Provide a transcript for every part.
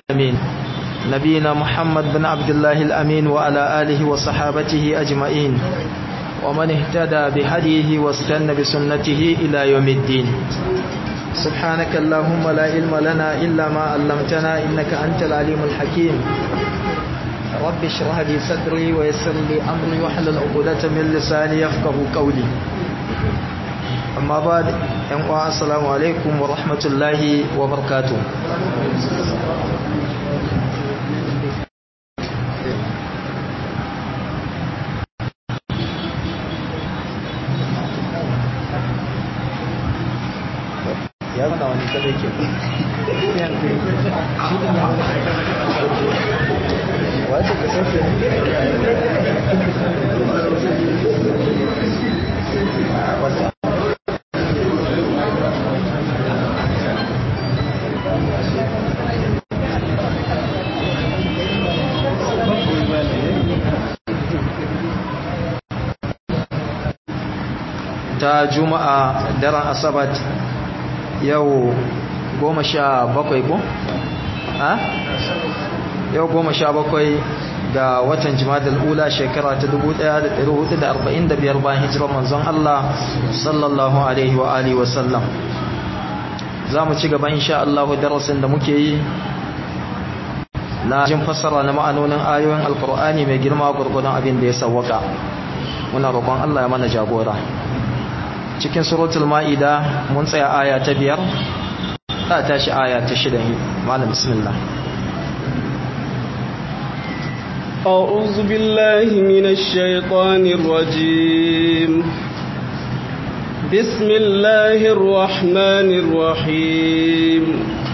العالمين نبينا محمد بن عبد الله الأمين وعلى آله وصحابته أجمعين ومن اهتدى بهديه واستنى بسنته إلى يوم الدين سبحانك اللهم لا علم لنا إلا ما علمتنا إنك أنت العليم الحكيم رب اشرح لي صدري ويسر لي أمري واحلل عقدة من لساني يفقه قولي أما بعد السلام عليكم ورحمة الله وبركاته ya zana wani kada ke wace ka sauke ta juma'a daren asabat yau goma sha bakwai ko? ha? yau goma sha bakwai ga watan jimadar ula shekara ta 1445 bayan hijirar manzon Allah sallallahu alaihi wa alihi wasallam za mu ci gaba insha Allah darasin da muke yi na jin fassara na ma'anonin ayoyin alkur'ani mai girma gurgudan abin da ya sawwaka muna roƙon Allah ya mana jagora cikin suratul ma'ida mun tsaya aya ta biyar ta tashi aya ta shida malam bismillah أعوذ بالله من الشيطان الرجيم بسم الله الرحمن الرحيم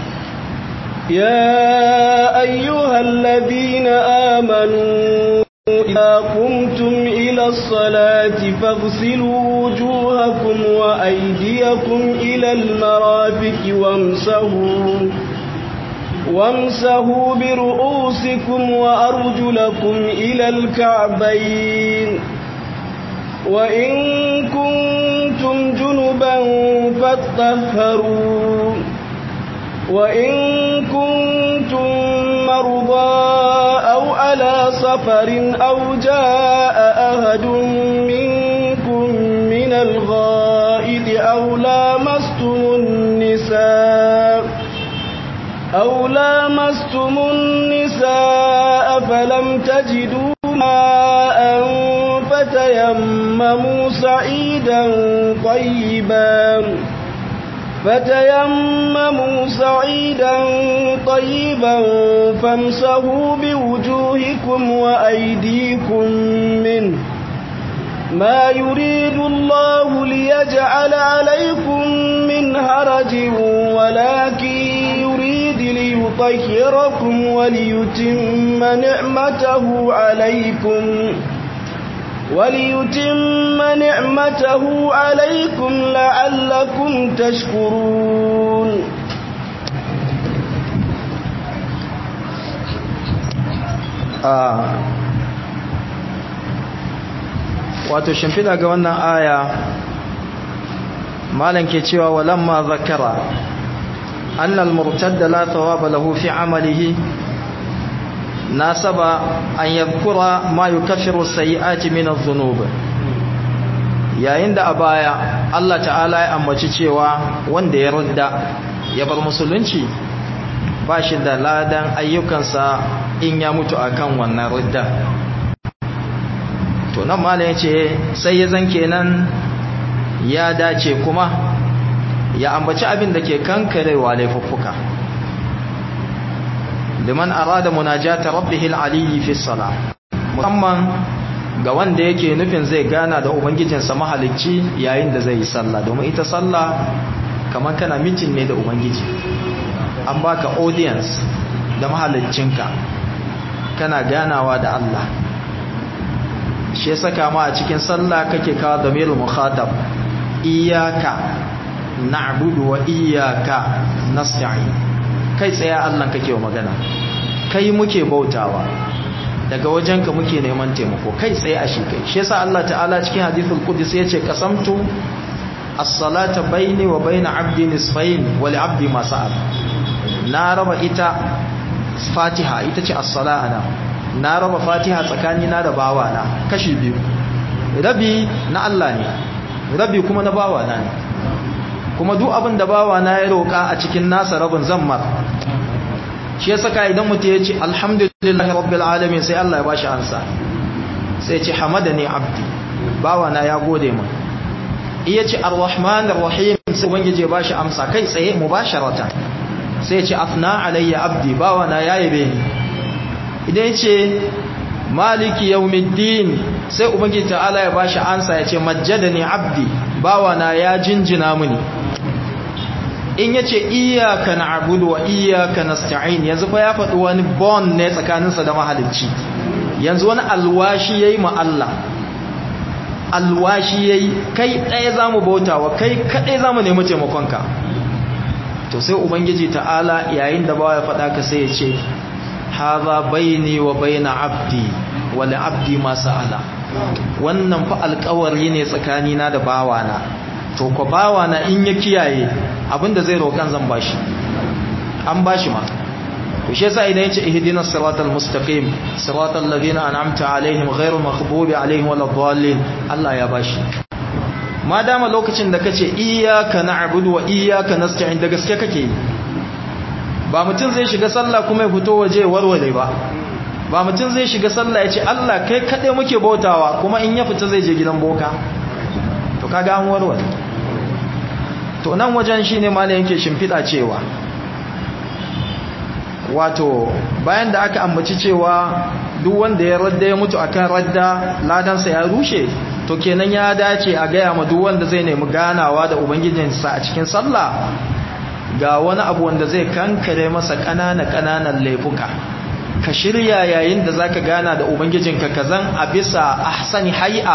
يا أيها الذين آمنوا إذا قمتم إلى الصلاة فاغسلوا وجوهكم وأيديكم إلى المرافق وامسهوا وامسهوا برؤوسكم وأرجلكم إلى الكعبين وإن كنتم جنبا فاطهروا وإن كنتم مرضى أو على سفر أو جاء أحد منكم من الغائد أو لامستم النساء أو لامستم النساء فلم تجدوا ماء فتيمموا سعيدا طيبا فتيمموا سعيدا طيبا فامسهوا بوجوهكم وأيديكم منه ما يريد الله ليجعل عليكم من هرج ولكن يريد ليطهركم وليتم نعمته عليكم وليتم نعمته عليكم لعلكم تشكرون wato shimfiɗa ga wannan aya malam ke cewa walamma zakara annal murtadda la thawaba lahu fi amalihi nasaba an yadhkura ma yukaffiru sayyi'ati min adh-dhunub yayin da a baya Allah ta'ala ya ambaci cewa wanda ya rudda ya bar musulunci ba shi da ladan ayyukansa in ya mutu akan wannan rudda to nan malam yace sai ya zan kenan ya dace kuma ya ambaci abin da ke kankarewa laifuffuka liman arada munajata rabbih al-aliyyi fi salah musamman ga wanda yake nufin zai gana da ubangijinsa mahalicci yayin da zai yi sallah domin ita sallah kamar kana mitin ne da ubangiji an baka audience da mahaliccinka kana ganawa da Allah shi saka ma a cikin sallah kake kawo damirul mukhatab iyyaka na'budu wa iyyaka nasta'in kai tsaye Allah kake wa magana kai muke bautawa daga wajenka muke neman taimako kai tsaye a shi kai shi yasa Allah ta'ala cikin hadithul qudsi yace qasamtu as-salata baini wa baina 'abdi nisfayn wa li 'abdi ma sa'al na raba ita fatiha ita ce as-sala ana na raba fatiha tsakani na da bawa na kashi biyu rabi na Allah ne rabi kuma na bawa na ne kuma duk abin da bawa na ya roƙa a cikin nasa rabin zammar shi ya saka idan mutum ya ce alhamdulillahi rabbil alamin sai Allah ya bashi ansa sai ya ce hamadani abdi bawa na ya gode min iya ce arrahmanir rahim sai ubangije ba shi amsa kai tsaye mubasharatan sai ya ce afna alayya abdi bawa na ya yabe ni idan ya ce maliki yawmiddin sai ubangiji ta'ala ya ba shi amsa ya ce majjadani abdi bawa na ya jinjina mini in yace iyyaka na'budu wa iyyaka nasta'in yanzu fa ya faɗi wani bond ne tsakaninsa da mahalicci yanzu wani alwashi yayi ma Allah alwashi yayi kai ɗaya zamu bautawa kai kadai zamu nemi taimakonka to sai ubangiji ta'ala yayin da bawa ya faɗa ka sai ya ce hadha baini wa baina abdi wa li abdi ma sa'ala wannan fa alƙawari ne tsakanina da bawana to ko bawana in ya kiyaye abinda zai roƙan zan bashi an bashi ma to shi yasa idan yace ihdinas siratal mustaqim siratal ladina an'amta alaihim ghayril maghdubi alaihim waladdallin Allah ya bashi ma dama lokacin da kace iyyaka na'budu wa iyyaka nasta'in da gaske kake ba mutum zai shiga sallah kuma ya fito waje warware ba ba mutum zai shiga sallah ya ce Allah kai kaɗai muke bautawa kuma in ya fita zai je gidan boka to kaga an warware to nan wajen shine malam yake shimfiɗa cewa wato bayan da aka ambaci cewa duk wanda ya radda ya mutu akan radda ladansa ya rushe to kenan ya dace a gaya ma duk wanda zai nemi ganawa da ubangijinsa a cikin sallah ga wani abu wanda zai kankare masa ƙanana ƙananan laifuka ka shirya yayin da zaka gana da ubangijinka kazan a bisa ahsani hay'a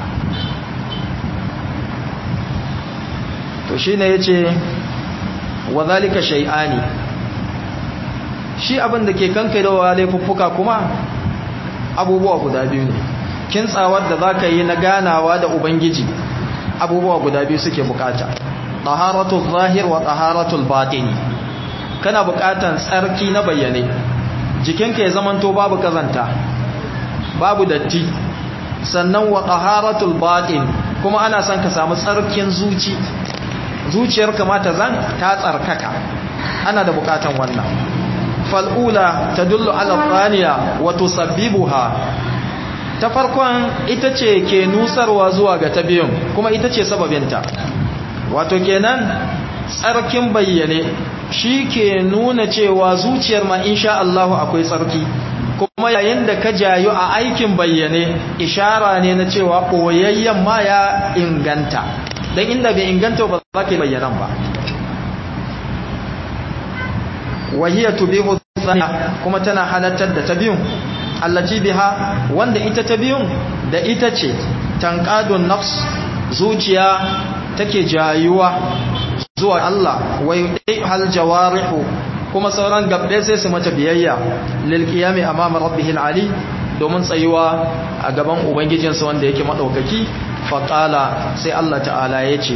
to shine yace wa zalika shay'ani shi abin da ke kankarewa laifuffuka kuma abubuwa guda biyu ne kintsawar da zaka yi na ganawa da ubangiji abubuwa guda biyu suke bukata taharatul zahir wa taharatul batini kana bukatan tsarki na bayyane jikinka ya zamanto babu kazanta babu datti sannan wa taharatul batin kuma ana son ka samu tsarkin zuci zuciyar kamata zan ta tsarkaka ana da bukatan wannan fal'ula tadullu ala thaniya wa tusabbibuha ta farkon ita ce ke nusarwa zuwa ga ta biyun kuma ita ce sababinta wato kenan tsarkin bayyane shi ke nuna cewa zuciyar ma insha Allahu akwai tsarki kuma yayin da ka jayu a aikin bayyane ishara ne na cewa koyayyen ma ya inganta don inda bai inganta ba za ka bayyanan ba wahiyar tubihu kuma tana halattar da ta biyun allaci biha wanda ita ta biyun da ita ce tankadun nafs zuciya take jayuwa zuwa Allah wai hal jawarihu kuma sauran gabbe sai su mata biyayya lil qiyami amama rabbihil ali domin tsayuwa a gaban ubangijinsa wanda yake madaukaki fa qala sai Allah ta'ala yace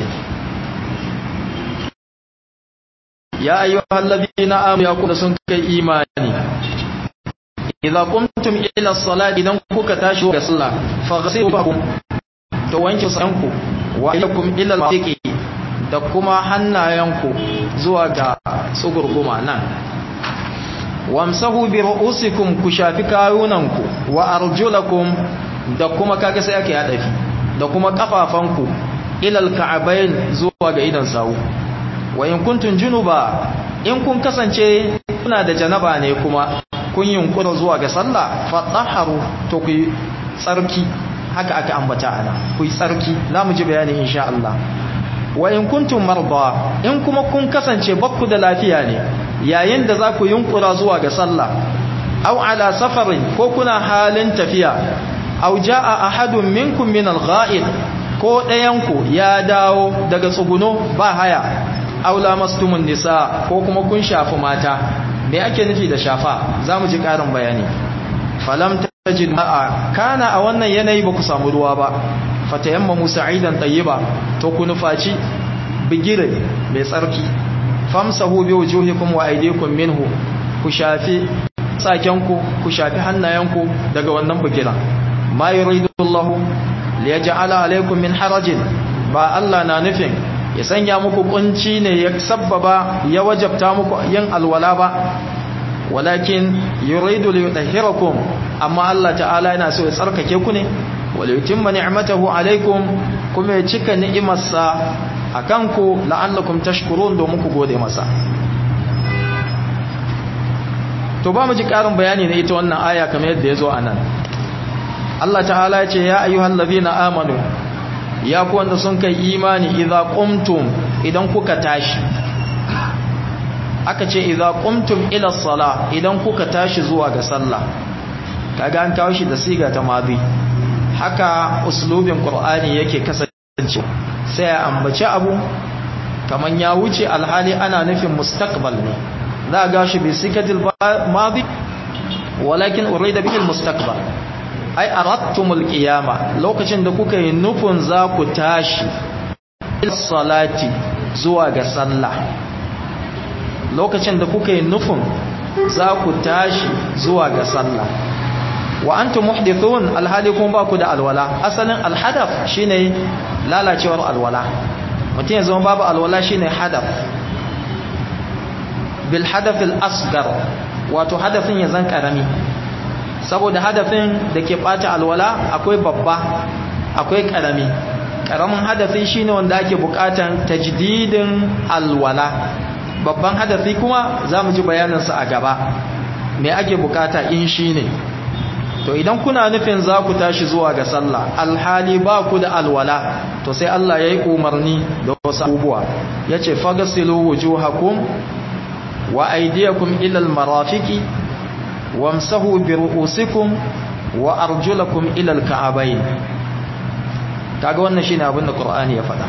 ya ayyuhal ladina amanu ya kuda sun kai imani idza qumtum ila salati idan kuka tashi ga sallah faghsilu to wanke sanku wa ilakum ila al da kuma hannayenku zuwa ga tsugurguma nan wamsahu bi ru'usikum ku shafi kayunanku wa arjulakum da kuma kaga sai ake hadafi da kuma kafafanku ila al-ka'bayn zuwa ga idan sawu wa in kuntum junuba in kun kasance kuna da janaba ne kuma kun yunkura zuwa ga sallah fatahharu to ku tsarki haka aka ambata ana ku yi tsarki zamu ji bayani insha Allah wa in kuntum marda in kuma kun kasance bakku da lafiya ne yayin da za ku yunkura zuwa ga sallah aw ala safarin ko kuna halin tafiya aw jaa ahadun minkum min al-gha'id ko ɗayanku ya dawo daga tsuguno ba haya aw lamastumun nisa ko kuma kun shafi mata me ake nufi da shafa zamu ji ƙarin bayani falam tajid ma'a kana a wannan yanayi ba ku samu ruwa ba fatayammamu sa'idan tayyiba to ku nufaci bigire mai tsarki famsahu bi wujuhikum wa aydikum minhu ku shafi sakenku ku shafi hannayenku daga wannan bugira ma yuridu Allah li yaj'ala alaykum min harajin ba Allah na nufin ya sanya muku kunci ne ya sabbaba ya wajabta muku yin alwala ba walakin yuridu li yutahhirakum amma Allah ta'ala yana so ya tsarkake ku ne wal yutimma ni'matahu alaykum kuma ya cika ni'imarsa akan ku la'allakum tashkurun domin ku gode masa to ba mu ji karin bayani na ita wannan aya kamar yadda yazo anan Allah ta'ala ya ce ya ayyuhal ladina amanu ya ku wanda sun kai imani idza qumtum idan kuka tashi aka ce idza qumtum ila sala idan kuka tashi zuwa ga sallah kaga an kawo shi da siga ta madi haka uslubin qur'ani yake kasance sai a ambaci abu kaman ya wuce alhali ana nufin mustaqbal ne za ga shi bi sikatil madi walakin urida bihi almustaqbal ai arattumul qiyama lokacin da kuka yi nufin za ku tashi salati zuwa ga sallah lokacin da kuka yi nufin za ku tashi zuwa ga sallah wa antum muhdithun alhali kun ba ku da alwala asalin alhadaf shine lalacewar alwala mutum ya zama babu alwala shine hadaf bil hadaf al asghar wato hadafin ya zan karami saboda hadafin da ke ɓata alwala akwai babba akwai ƙarami ƙaramin hadafi shine wanda ake buƙatan tajdidin alwala babban hadafi kuma za mu ji bayaninsa a gaba me ake buƙata in shine to idan kuna nufin za ku tashi zuwa ga sallah alhali ba ku da alwala to sai Allah ya yi umarni da wasu abubuwa ya ce fagasilu wujuhakum wa aydiyakum ila almarafiqi wamsahu bi ru'usikum wa arjulakum ila alka'abain kaga wannan shine abin da Qur'ani ya faɗa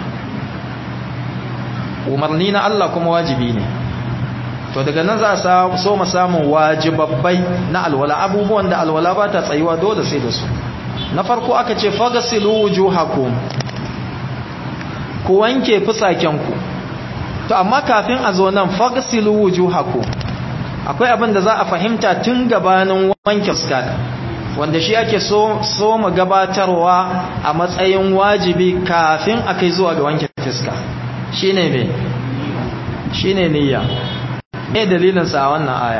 umarni na Allah kuma wajibi ne to daga nan za a so mu samu wajibabbai na alwala abubuwan da alwala ba ta tsayuwa dole sai da su na farko aka ce fagasilu wujuhakum ku wanke fusakenku to amma kafin a zo nan fagasilu wujuhakum akwai abin da za a fahimta tun gabanin wanke fuska wanda shi ake so so mu gabatarwa a matsayin wajibi kafin a kai zuwa ga wanke fuska shine me shine niyya me dalilin sa wannan aya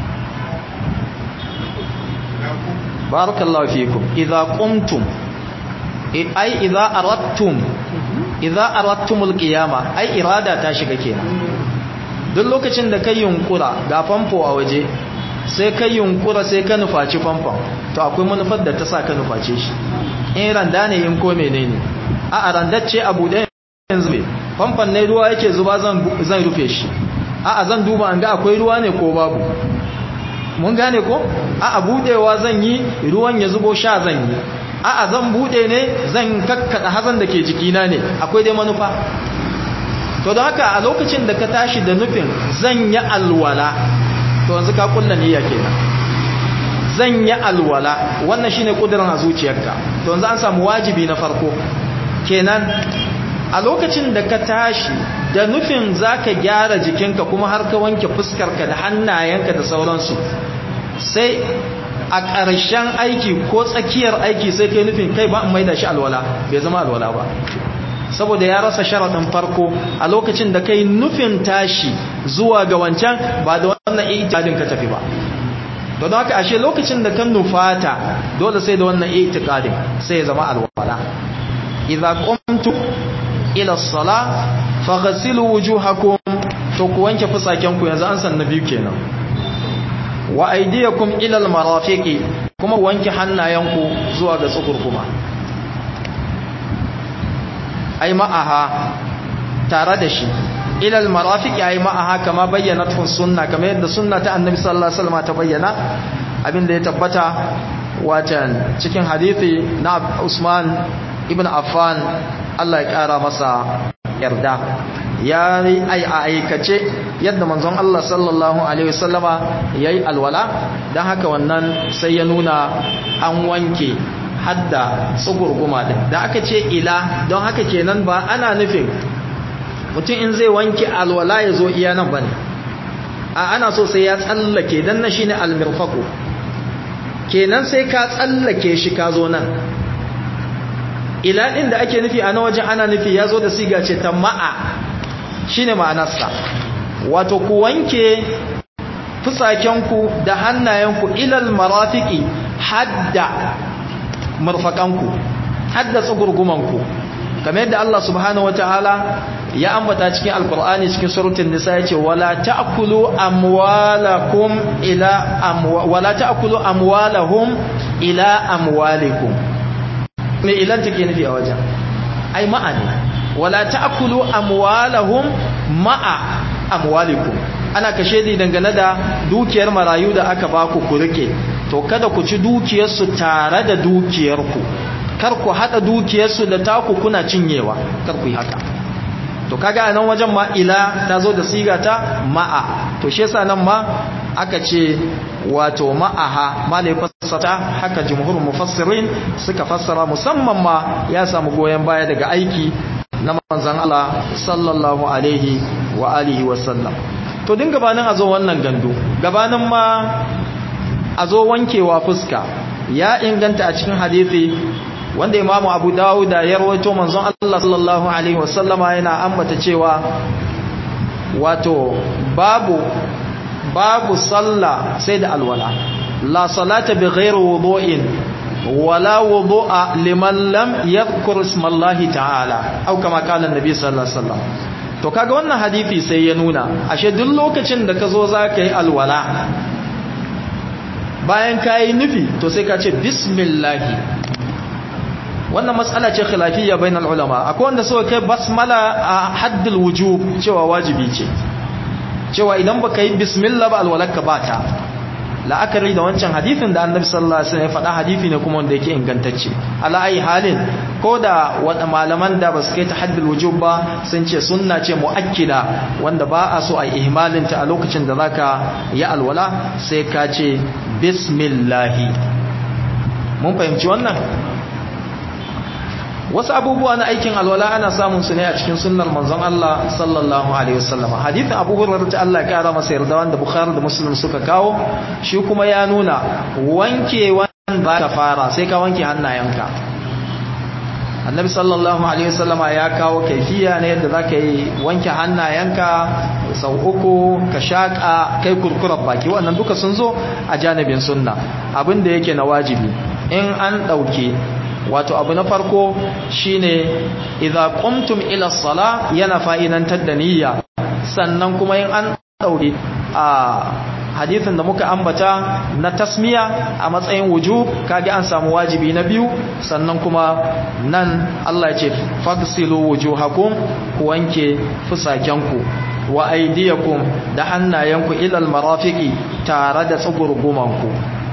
barakallahu fikum idza qumtum ai idza aradtum idza aradtumul qiyama ai irada ta shiga kenan duk lokacin da kai yunkura ga famfo a waje sai kai yunkura sai ka nufaci famfon to akwai manufar da ta sa ka nuface shi in randa ne in ko menene a a randacce abu da yanzu ne famfon ne ruwa yake zuba zan rufe shi a a zan duba an ga akwai ruwa ne ko babu mun gane ko a a budewa zan yi ruwan ya zubo sha zan yi a a zan bude ne zan kakkada hazan da ke jikina ne akwai dai manufa to da haka a lokacin da ka tashi da nufin zan yi alwala to yanzu ka kulla niyya kenan zan yi alwala wannan shine kudirin a zuciyarka to yanzu an samu wajibi na farko kenan a lokacin da ka tashi da nufin zaka gyara jikinka kuma har ka wanke fuskarka da hannayenka da sauransu sai a ƙarshen aiki ko tsakiyar aiki sai kai nufin kai ba in maida shi alwala bai zama alwala ba saboda ya rasa sharaɗin farko a lokacin da kai nufin tashi zuwa ga wancan ba da wannan itikadin ka tafi ba don haka ashe lokacin da kan nufata dole sai da wannan itikadin sai ya zama alwala idza qumtu ila as-salah faghsilu wujuhakum to ku wanke fusaken ku yanzu an san nabi kenan wa aydiyakum ila al-marafiqi kuma wanke hannayenku zuwa ga tsukurkuma ai ma'aha tare da shi ilal marafiqi ai ma'aha kama bayyana tun sunna kamar yadda sunna ta annabi sallallahu alaihi wasallam ta bayyana abinda ya tabbata wacan cikin hadisi na Usman ibn Affan Allah ya kara masa yarda ya yi a aikace yadda manzon Allah sallallahu alaihi wasallama yayi alwala dan haka wannan sai ya nuna an wanke hadda tsugurguma din da aka ce ila don haka kenan ba ana nufin mutum in zai wanke alwala ya zo iya nan bane a ana so sai ya tsallake dan na shine almirfaqu kenan sai ka tsallake shi ka zo nan ila din da ake nufi a na wajen ana nufi ya zo da siga ce ta ma'a shine ma'anarsa wato ku wanke fusakenku da hannayenku ilal marafiki hadda murfakanku hadda tsugurgumanku kamar yadda Allah subhanahu wataala ya ambata cikin alkur'ani cikin suratul nisa yace wala ta'kulu amwalakum ila amwa wala ta'kulu amwalahum ila amwalikum me ilan take nufi a wajen ai ma'ani wala ta'kulu amwalahum ma'a amwalikum ana kashe di dangane da dukiyar marayu da aka baku ku rike to kada ku ci dukiyarsu tare da dukiyarku kar ku hada dukiyarsu da taku kuna cinyewa kar ku yi haka to kaga a nan wajen ma ila ta zo da siga ta ma'a to shi yasa nan ma aka ce wato ma'aha malai fassata haka jumhur mufassirin suka fassara musamman ma ya samu goyen baya daga aiki na manzon Allah sallallahu alaihi wa alihi wa sallam to din gabanin a zo wannan gandu gabanin ma a zo wankewa fuska ya inganta a cikin hadisi wanda imamu abu dawuda ya rawaito manzon Allah sallallahu alaihi wasallama yana ambata cewa wato babu babu sallah sai da alwala la salata bi ghairi wudu'in wala wudu'a liman lam yadhkur ismallahi ta'ala au kama kana annabi sallallahu alaihi wasallam to kaga wannan hadisi sai ya nuna ashe duk lokacin da ka zo za ka yi alwala bayan ka yi nufi to sai ka ce bismillahi wannan matsala ce khilafiyya bainal ulama akwai wanda suka kai basmala a haddul wujub cewa wajibi ce cewa idan baka yi bismillah ba alwalaka ba ta la'akari da wancan hadithin da annabi sallallahu alaihi wasallam ya faɗa hadithi ne kuma wanda yake ingantacce ala ayi halin ko da wanda malaman da ba su kai ta haddul wujub ba sun ce sunna ce muakkida wanda ba a so a ihmalin ta a lokacin da zaka yi alwala sai ka ce bismillah mun fahimci wannan wasu abubuwa na aikin alwala ana samun su ne a cikin sunnar manzon Allah sallallahu alaihi wasallam hadithin Abu Hurairah ta Allah ya kara masa yarda wanda Bukhari da Muslim suka kawo shi kuma ya nuna wanke wanda ka fara sai ka wanke hannayenka Annabi sallallahu alaihi wasallam ya kawo kaifiya ne yadda zaka yi wanke hannayenka sau uku ka shaka kai kurkurar baki wannan duka sun zo a janibin sunna abin da yake na wajibi in an dauke wato abu na farko shine idza qumtum ila sala yana fa'idantar da niyya sannan kuma in an daure a hadisin da muka ambata na tasmiya a matsayin wujub kage an samu wajibi na biyu sannan kuma nan Allah ya ce fagsilu wujuhakum ku wanke fusakenku wa aydiyakum da hannayenku ila almarafiqi tare da tsugurgumanku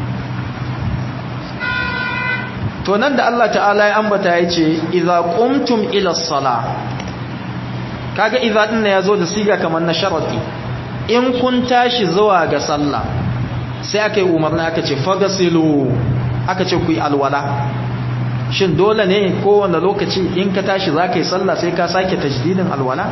to nan da Allah ta'ala ya ambata ya ce idza qumtum ila sala kaga idza din ya zo da siga kamar na sharati in kun tashi zuwa ga sallah sai aka yi umarni aka ce fagasilu aka ce ku yi alwala shin dole ne kowane lokaci in ka tashi za ka yi sallah sai ka sake tajdidin alwala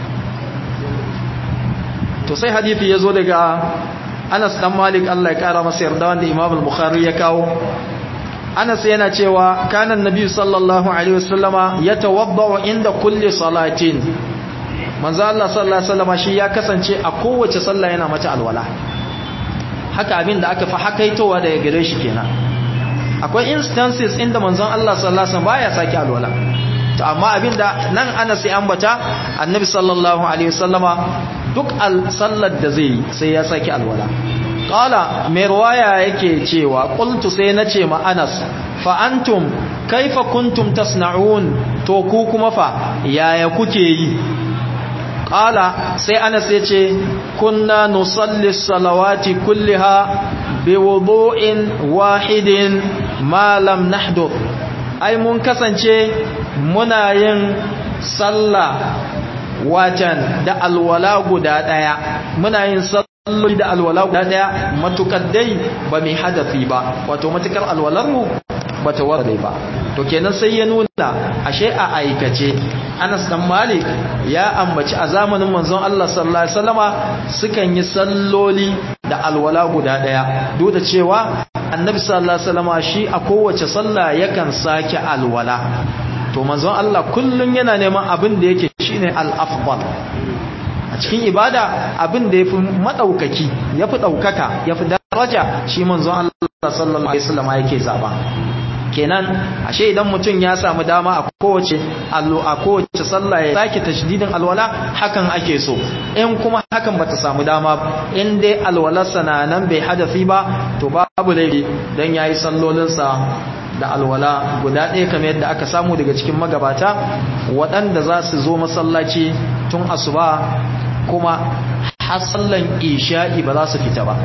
to sai hadithi ya zo daga anas dan malik Allah ya kara masa yarda wanda imam al-bukhari ya kawo Anas yana cewa kana annabi sallallahu alaihi wasallama yatawaddau inda kulli salatin manzo Allah sallallahu alaihi wasallama shi ya kasance a kowace sallah yana mata alwala haka abin da aka fa hakaitowa daga gare shi kenan akwai instances inda manzon Allah sallallahu alaihi wasallam baya saki alwala to amma abinda nan Anas ya ambata annabi sallallahu alaihi wasallama duk al sallar da zai sai ya saki alwala qala mai ruwaya yake cewa qultu sai nace ma Anas fa antum kaifa kuntum tasna'un to ku kuma fa yaya kuke yi qala sai Anas yace kunna nusalli salawati kulliha biwudu'in wahidin ma lam nahdur ai mun kasance muna yin sallah watan da alwala guda daya muna yin salloli da alwala guda daya matukar dai ba mai hadafi ba wato matukar alwalar mu bata warde ba to kenan sai ya nuna ashe a aikace Anas dan Malik ya ambaci a zamanin manzon Allah sallallahu alaihi wasallama sukan yi salloli da alwala guda daya duk da cewa Annabi sallallahu alaihi wasallama shi a kowace sallah yakan sake alwala to manzon Allah kullun yana neman abin da yake shine al-afdal a cikin ibada abin da yafi madaukaki yafi daukaka yafi daraja shi manzon Allah sallallahu alaihi wasallama yake zaba kenan ashe idan mutum ya samu dama a kowace allo a kowace sallah ya sake tashdidin alwala hakan ake so in kuma hakan bata samu dama in dai alwalarsa na nan bai hadafi ba to babu laifi dan yayi sallolinsa da alwala guda ɗaya kamar yadda aka samu daga cikin magabata waɗanda za su zo masallaci tun asuba kuma har sallan isha'i ba za su fita ba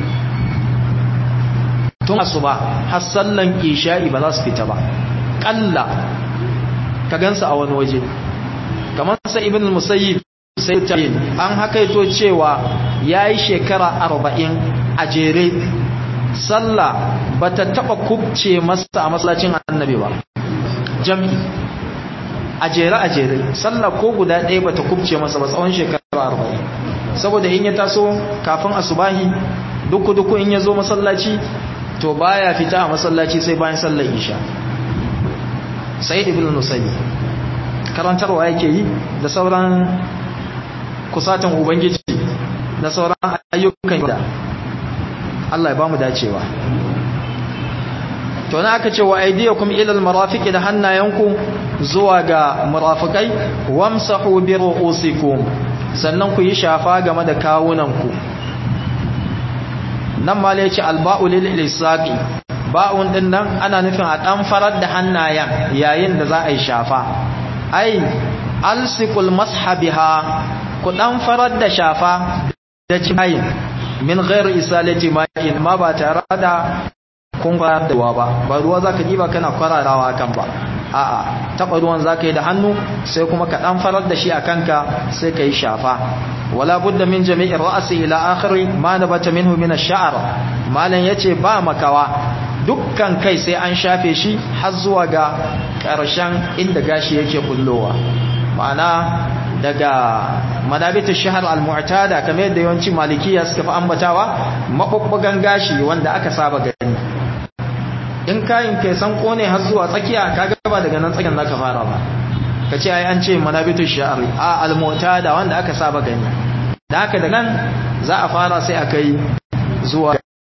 tun asuba har sallan isha'i ba za su fita ba kalla ka gansa a wani waje kamar sa ibn musayyib sai tayin an hakaito cewa yayi shekara 40 a jere sallah bata taba kubce masa a masallacin annabi ba jami a jere a jere sallah ko guda ɗaya bata kubce masa ba tsawon shekara 40 saboda in ya taso kafin asubahi duku duku in ya zo masallaci to baya fita a masallaci sai bayan sallar isha sai ibn nusayyi karantarwa yake yi da sauran kusatan ubangiji da sauran ayyukan da Allah ya bamu dacewa to na aka ce wa aydiyakum ila almarafiqi da hannayenku zuwa ga murafikai wamsahu bi ru'usikum sannan ku yi shafa game da kawunanku nan ma ce alba'u lil ilsaqi ba'un din nan ana nufin a dan farar da hannayen yayin da za a yi shafa ai alsiqul mashabiha ku dan farar da shafa da cimayin min ghairi isalati ma'in ma ba tare da kun da ruwa ba ba ruwa zaka diba kana kwararawa kan ba a'a taba ruwan zaka yi da hannu sai kuma ka dan farar da shi a kanka sai ka yi shafa wala budda min jami'i ra'si ila akhiri ma nabata minhu min ash-sha'r malan yace ba makawa dukkan kai sai an shafe shi har zuwa ga karshen inda gashi yake kullowa ma'ana daga madabitu shahar al-mu'tada kamar yadda yawanci malikiya suka fi ambatawa mabubbugan gashi wanda aka saba gani in kayin kai san kone har zuwa tsakiya kaga ba daga nan tsakin zaka fara ba kace ai an ce manabitu sha'ri a al-mu'tada wanda aka saba gani da haka da nan za a fara sai aka yi zuwa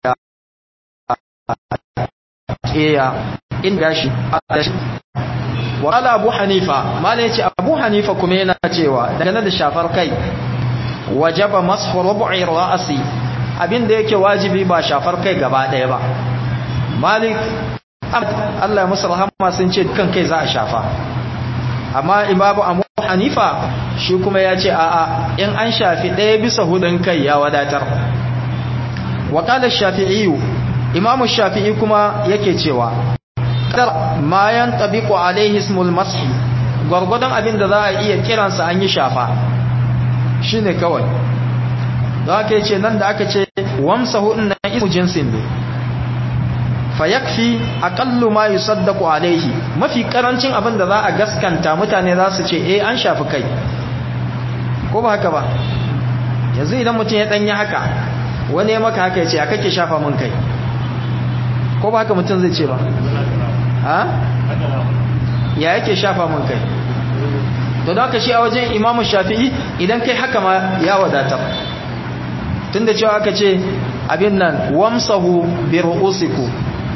iya in gashi wala abu hanifa mala yace abu hanifa kuma yana cewa daga da shafar kai wajaba mashu rubu'i ra'si abinda yake wajibi ba shafar kai gaba daya ba malik Allah ya musu rahama sun ce kan kai za a shafa amma imamu abu hanifa shi kuma ya ce a'a in an shafi ɗaya bisa hudun kai ya wadatar wakalar shafi'iyu imamu shafi'i kuma yake cewa kadar ma yan tabiqu alaihi ismul mashi gwargwadon abin da za a iya kiransa an yi shafa shine kawai za ka ce nan da aka ce wamsahu inna ismu jinsin ne fa yakfi aqallu ma yusaddaqu alaihi mafi karancin abin da za a gaskanta mutane za su ce eh an shafi kai ko ba haka ba yanzu idan mutum ya danyi haka wani ya maka haka ya ce a kake shafa mun kai ko ba haka mutum zai ce ba ha ya yake shafa mun kai to da haka shi a wajen imamu shafi'i idan kai haka ma ya wadatar tunda cewa aka ce abin nan wamsahu bi ru'usiku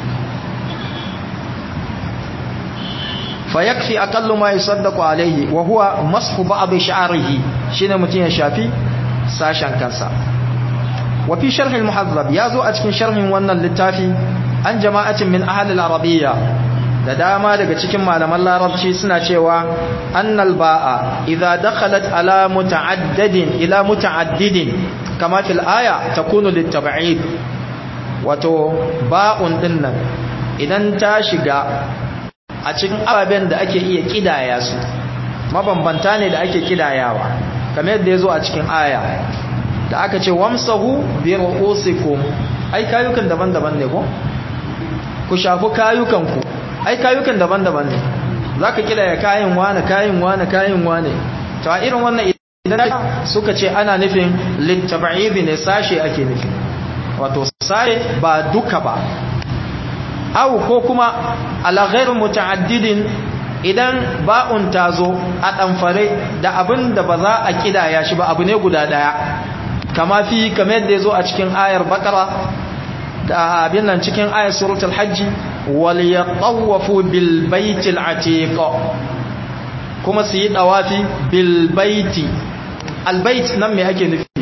fa yakfi aqallu ma yusaddaqu alayhi wa huwa mashu ba'd sha'rihi shine mutun ya shafi sashen kansa wa fi sharh al-muhazzab yazo a cikin sharhin wannan littafi an jama'atin min ahli al-arabiyya da dama daga cikin malaman larabci suna cewa annal ba'a idza dakhalat ala muta'addidin ila muta'addidin kama fil aya takunu litab'id wato ba'un dinnan idan ta shiga a cikin ababen da ake iya kidaya su mabambanta ne da ake kidayawa kamar yadda yazo a cikin aya da aka ce wamsahu bi ru'usikum ai kayukan daban-daban ne ko ku shafi kayukanku ai kayukan daban-daban ne zaka kila ya kayin wani kayin wani kayin wani to a irin wannan idan suka ce ana nufin littab'id ne sashe ake nufi wato sashe ba duka ba aw ko kuma ala ghair muta'addidin idan ba'un tazo a ɗamfare da abin da ba za a kidaya shi ba abu ne guda daya kama fi kamar yadda yazo a cikin ayar baqara da abin nan cikin ayar suratul hajj wal yatawafu bil baitil atiq kuma su yi dawafi bil baiti al bait nan me ake nufi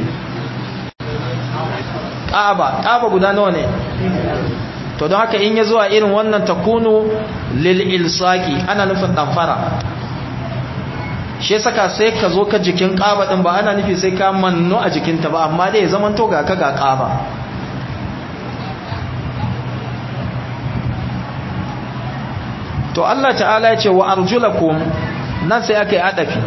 Kaaba Kaaba guda nawa ne to don haka in ya zuwa irin wannan takunu lil ilsaqi ana nufin damfara shi saka sai ka zo ka jikin Kaaba din ba ana nufi sai ka manno a jikinta ba amma dai ya zaman to ga ka ga Kaaba to Allah ta'ala ya ce wa arjulakum nan sai aka yi adafi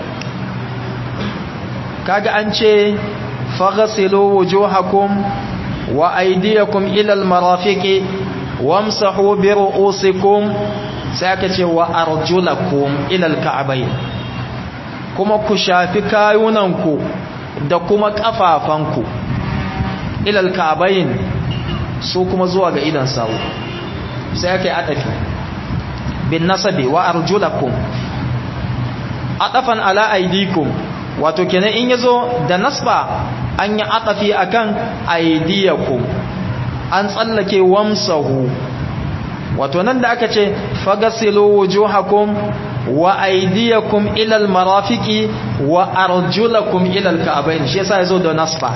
kaga an ce faghsilu wujuhakum wa aydiyakum ila almarafiqi wamsahu bi ru'usikum sai aka ce wa arjulakum ila alka'bayn kuma ku shafi kayunanku da kuma kafafanku ila alka'bayn su kuma zuwa ga idan sawu sai aka yi adafi bin nasabi wa arjulakum adafan ala aydikum wato kenan in yazo da nasba an yi atafi akan aydiyakum an tsallake wamsahu wato nan da aka ce fagasilu wujuhakum wa aydiyakum ila almarafiqi wa arjulakum ila alka'bayn shi yasa yazo da nasba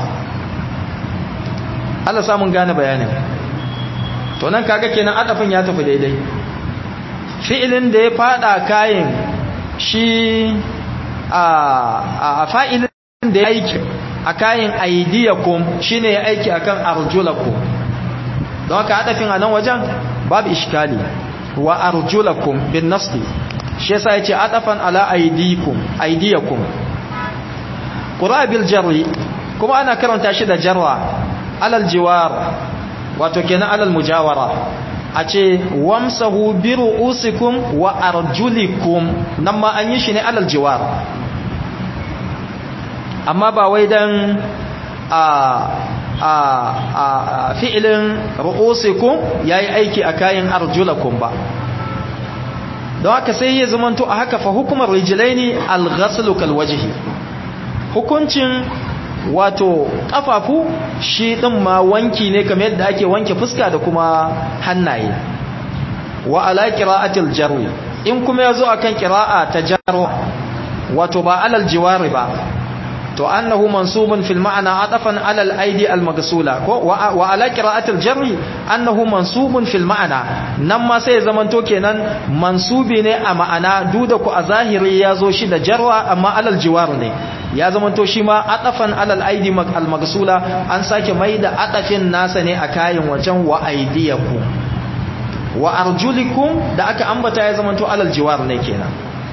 Allah samun gane bayanin to nan kaga kenan adafin ya tafi daidai fi'ilin da ya fada kayan shi a fa'ilin da ya aiki a kayan aidiyakum shi ne ya aiki a kan arjulakum don haka haɗafin a nan wajen babu ishkali wa arjulakum bin nasli shi yasa ya ce haɗafan ala aidiyakum ƙura bil jarri kuma ana karanta shi da jarwa alal jiwar wato kenan alal mujawara a ce wamsahu bi ru'usikum wa arjulikum nan ma an yi shi ne alal jiwar amma ba wai dan a a a fi'ilin ru'usikum yayi aiki a kayan arjulakum ba don haka sai ya zamanto a haka fa hukumar rijlaini al-ghaslu kal wajhi hukuncin wato kafafu shi din ma wanki ne kamar yadda ake wanke fuska da kuma hannaye wa ala qira'atil jarwi in kuma yazo akan qira'a ta jarwa wato ba alal jiwari ba to annahu mansubun fil ma'na atafan ala al aidi al maghsula ko wa ala qira'atil jarri annahu mansubun fil ma'na nan ma sai zamanto kenan mansubi ne a ma'ana duda ku a zahiri yazo shi da jarwa amma alal jiwar ne ya zamanto shi ma atafan alal aidi al maghsula an sake maida atafin nasa ne a kayan wajen wa aidiyakum wa arjulikum da aka ambata ya zamanto alal jiwar ne kenan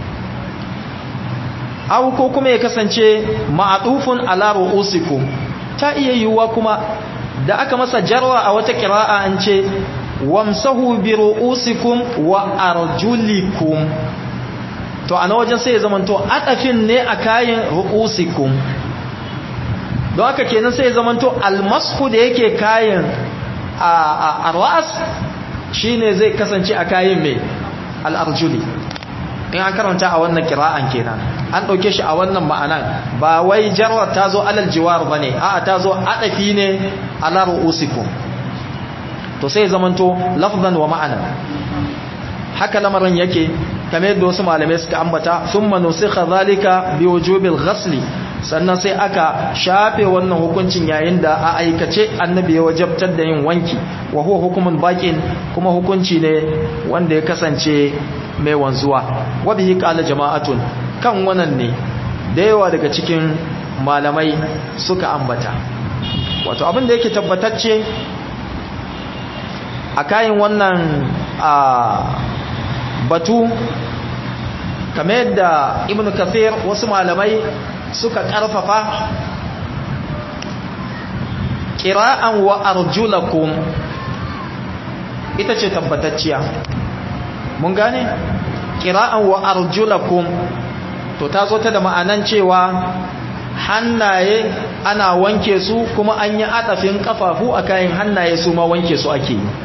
aw ko kuma ya kasance ma'atufun ala ru'usikum ta iya yiwuwa kuma da aka masa jarwa a wata qira'a an ce wamsahu bi ru'usikum wa arjulikum to ana wajen sai ya zamanto adafin ne a kayan ru'usikum don haka kenan sai ya zamanto almasku da yake kayan a ra'as shine zai kasance a kayan mai al'arjuli in an karanta a wannan kira'an kenan an ɗauke shi a wannan ma'anan ba wai jarwar ta zo alal jiwar ba ne a'a ta zo adafi ne ala ru'usikum to sai zamanto lafzan wa ma'ana haka lamarin yake kamar yadda wasu malamai suka ambata thumma nusikha zalika bi wujubil ghasli sannan sai aka shafe wannan hukuncin yayin da a aikace annabi ya wajabtar da yin wanki wa huwa hukumun baqin kuma hukunci ne wanda ya kasance mai wanzuwa wa bihi qala jama'atun kan wannan ne da yawa daga cikin malamai suka ambata wato abin da yake tabbatacce a kayan wannan batu kamar yadda ibn kathir wasu malamai suka karfafa kira'an wa arjulakum ita ce tabbatacciya mun gane qira'an wa arjulakum to ta zo ta da ma'anan cewa hannaye ana wanke su kuma an yi atafin kafafu a kayan hannaye su ma wanke su ake yi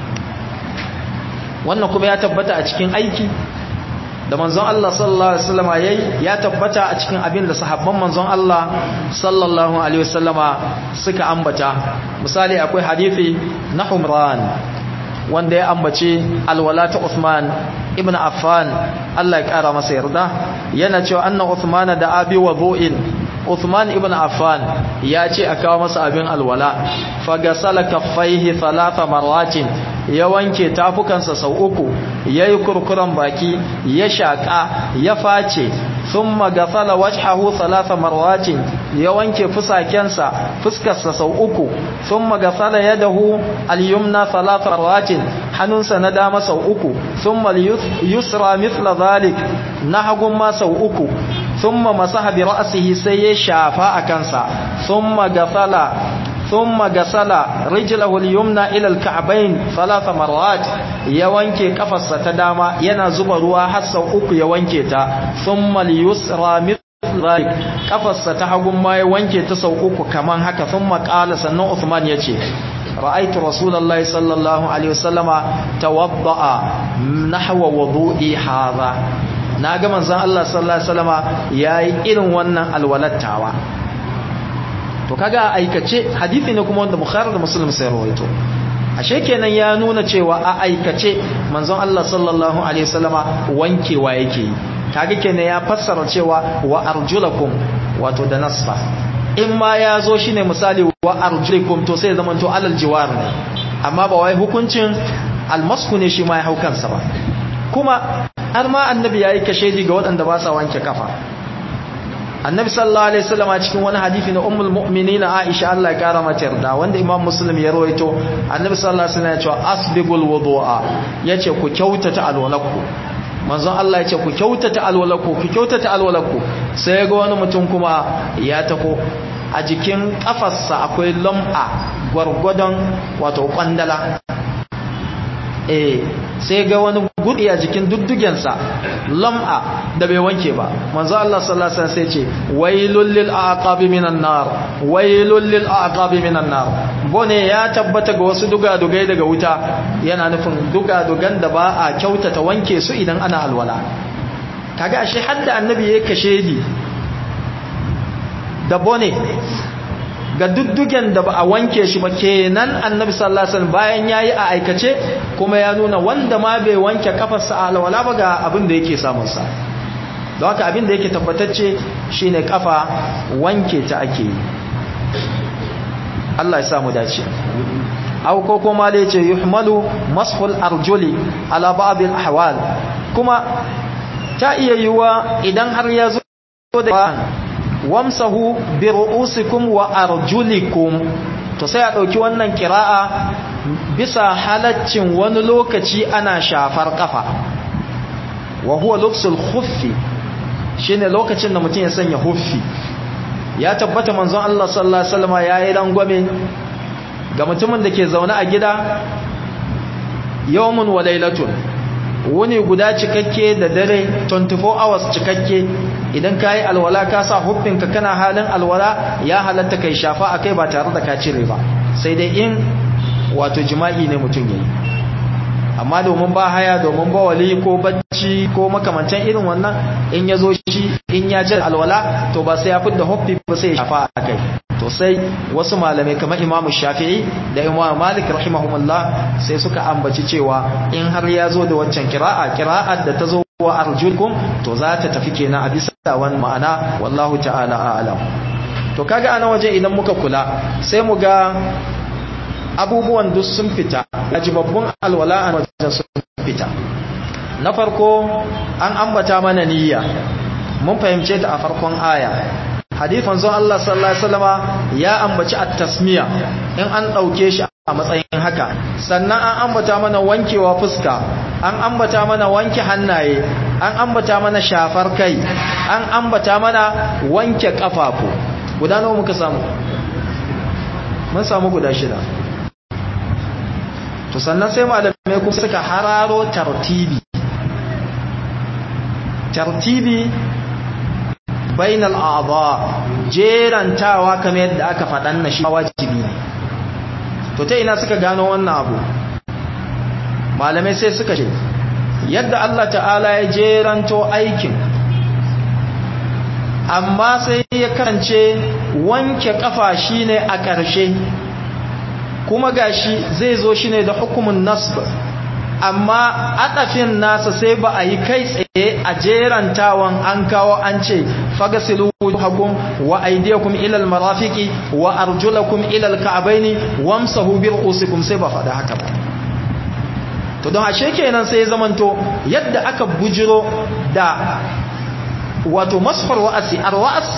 wannan kuma ya tabbata a cikin aiki da manzon Allah sallallahu alaihi wasallama yayi ya tabbata a cikin abin da sahabban manzon Allah sallallahu alaihi wasallama suka ambata misali akwai hadisi na Humran wanda ya ambace alwala ta Uthman ibn Affan Allah ya kara masa yarda yana cewa anna Uthman da abi wudu'in Uthman ibn Affan ya ce a kawo masa abin alwala fagasala kaffaihi thalatha marratin ya wanke tafukansa sau uku yayi kurkuran baki ya shaka ya face thumma gasala wajhahu thalatha marratin ya wanke fusakensa fuskarsa sau uku thumma gasala yadahu al-yumna thalatha marratin hannunsa na dama sau uku thumma yusra mithla dhalik na hagun ma sau uku thumma masaha bi ra'sihi sai ya shafa a kansa thumma gasala ثم غسل رجله اليمنى الى الكعبين ثلاث مرات ya wanke kafarsa ta dama yana zuba ruwa har sau uku ya wanke ta thumma al-yusra mithlik kafarsa ta hagun ma ya wanke ta sau uku kaman haka thumma qala sannan Uthman yace ra'aytu rasulullahi sallallahu alaihi wasallama tawadda'a nahwa wudu'i hadha naga manzon Allah sallallahu alaihi wasallama yayi irin wannan alwalattawa to kaga a aikace hadisi ne kuma wanda bukhari da muslim sai rawaito ashe kenan ya nuna cewa a aikace manzon Allah sallallahu alaihi wasallama wankewa yake yi kaga kenan ya fassara cewa wa arjulakum wato da nasfa in ma ya zo shine misali wa arjulikum to sai zaman to alal jiwar ne amma ba wai hukuncin almasku ne shi ma ya hau kansa ba kuma har ma annabi yayi kashedi ga waɗanda ba sa wanke kafa annabi sallallahu alaihi wasallam a cikin wani hadisi na ummul mu'minin Aisha Allah ya kara mata yarda wanda Imam Muslim ya rawaito annabi sallallahu alaihi wasallam ya ce asbigul wudu'a yace ku kyautata alwalakku manzon Allah yace ku kyautata alwalakku ku kyautata alwalakku sai ga wani mutum kuma ya tako a jikin kafarsa akwai lam'a gwargwadon wato kwandala eh sai ga wani gudi a jikin duddugensa lam'a da bai wanke ba manzo Allah sallallahu alaihi wasallam sai ce wailul lil aqabi minan nar wailul lil aqabi minan nar bone ya tabbata ga wasu dugadugai daga wuta yana nufin dugadugan da ba a kyautata wanke su idan ana alwala kaga ashe hadda annabi ya kashe di da bone ga duddugen da ba a wanke shi ba kenan annabi sallallahu alaihi wasallam bayan yayi a aikace kuma ya nuna wanda ma bai wanke kafarsa a alwala ba ga abin da yake samun sa don haka abin da yake tabbatacce shine kafa wanke ta ake yi Allah ya sa mu dace aw ko kuma da yace yuhmalu mashul arjuli ala ba'd al ahwal kuma ta iya yiwa idan har ya zo da wamsahu bi ru'usikum wa arjulikum to sai a dauki wannan kira'a bisa halaccin wani lokaci ana shafar kafa wa huwa lubsul khuffi shine lokacin da mutum ya sanya huffi ya tabbata manzon Allah sallallahu alaihi wasallam yayi rangwame ga mutumin da ke zaune a gida yawmun wa lailatun wuni guda cikakke da dare 24 hours cikakke idan ka yi alwala ka sa huffinka kana halin alwala ya halatta kai shafa a kai ba tare da ka cire ba sai dai in wato jima'i ne mutum ya yi amma domin ba haya domin ba wali ko bacci ko makamantan irin wannan in ya zo shi in ya jira alwala to ba sai ya fidda huffi ba sai ya shafa a kai to sai wasu malamai kamar imamu shafi'i da imamu malik rahimahumullah sai suka ambaci cewa in har ya zo da waccan kira'a kira'ar da ta zo wa arjulkum to za ta tafi kenan a bisa wani ma'ana wallahu ta'ala a'lam to kaga ana waje idan muka kula sai mu ga abubuwan duk sun fita ajibabbun alwala a wajen sun fita na farko an ambata mana niyya mun fahimce ta a farkon aya hadifan zon Allah sallallahu alaihi wasallama ya ambaci at-tasmiya in an dauke shi a matsayin haka sannan an ambata mana wankewa fuska an ambata mana wanke hannaye an ambata mana shafar kai an ambata mana wanke kafafu guda nawa muka samu mun samu guda shida to sannan sai malamai kuma suka hararo tartibi tartibi bainal a'dha jerantawa kamar yadda aka faɗan na shi wajibi ne to ta ina suka gano wannan abu malamai sai suka ce yadda Allah ta'ala ya jeranto aikin amma sai ya karance wanke kafa shine a ƙarshe kuma gashi zai zo shine da hukumin nasb amma adafin nasa sai ba a yi kai tsaye a jerantawan an kawo an ce fagasilu wujuhakum wa aydiyakum ila almarafiqi wa arjulakum ila alka'baini wamsahu bi ru'usikum sai ba faɗa haka ba to don ashe kenan sai zamanto yadda aka bujiro da wato masfar wa'asi arwas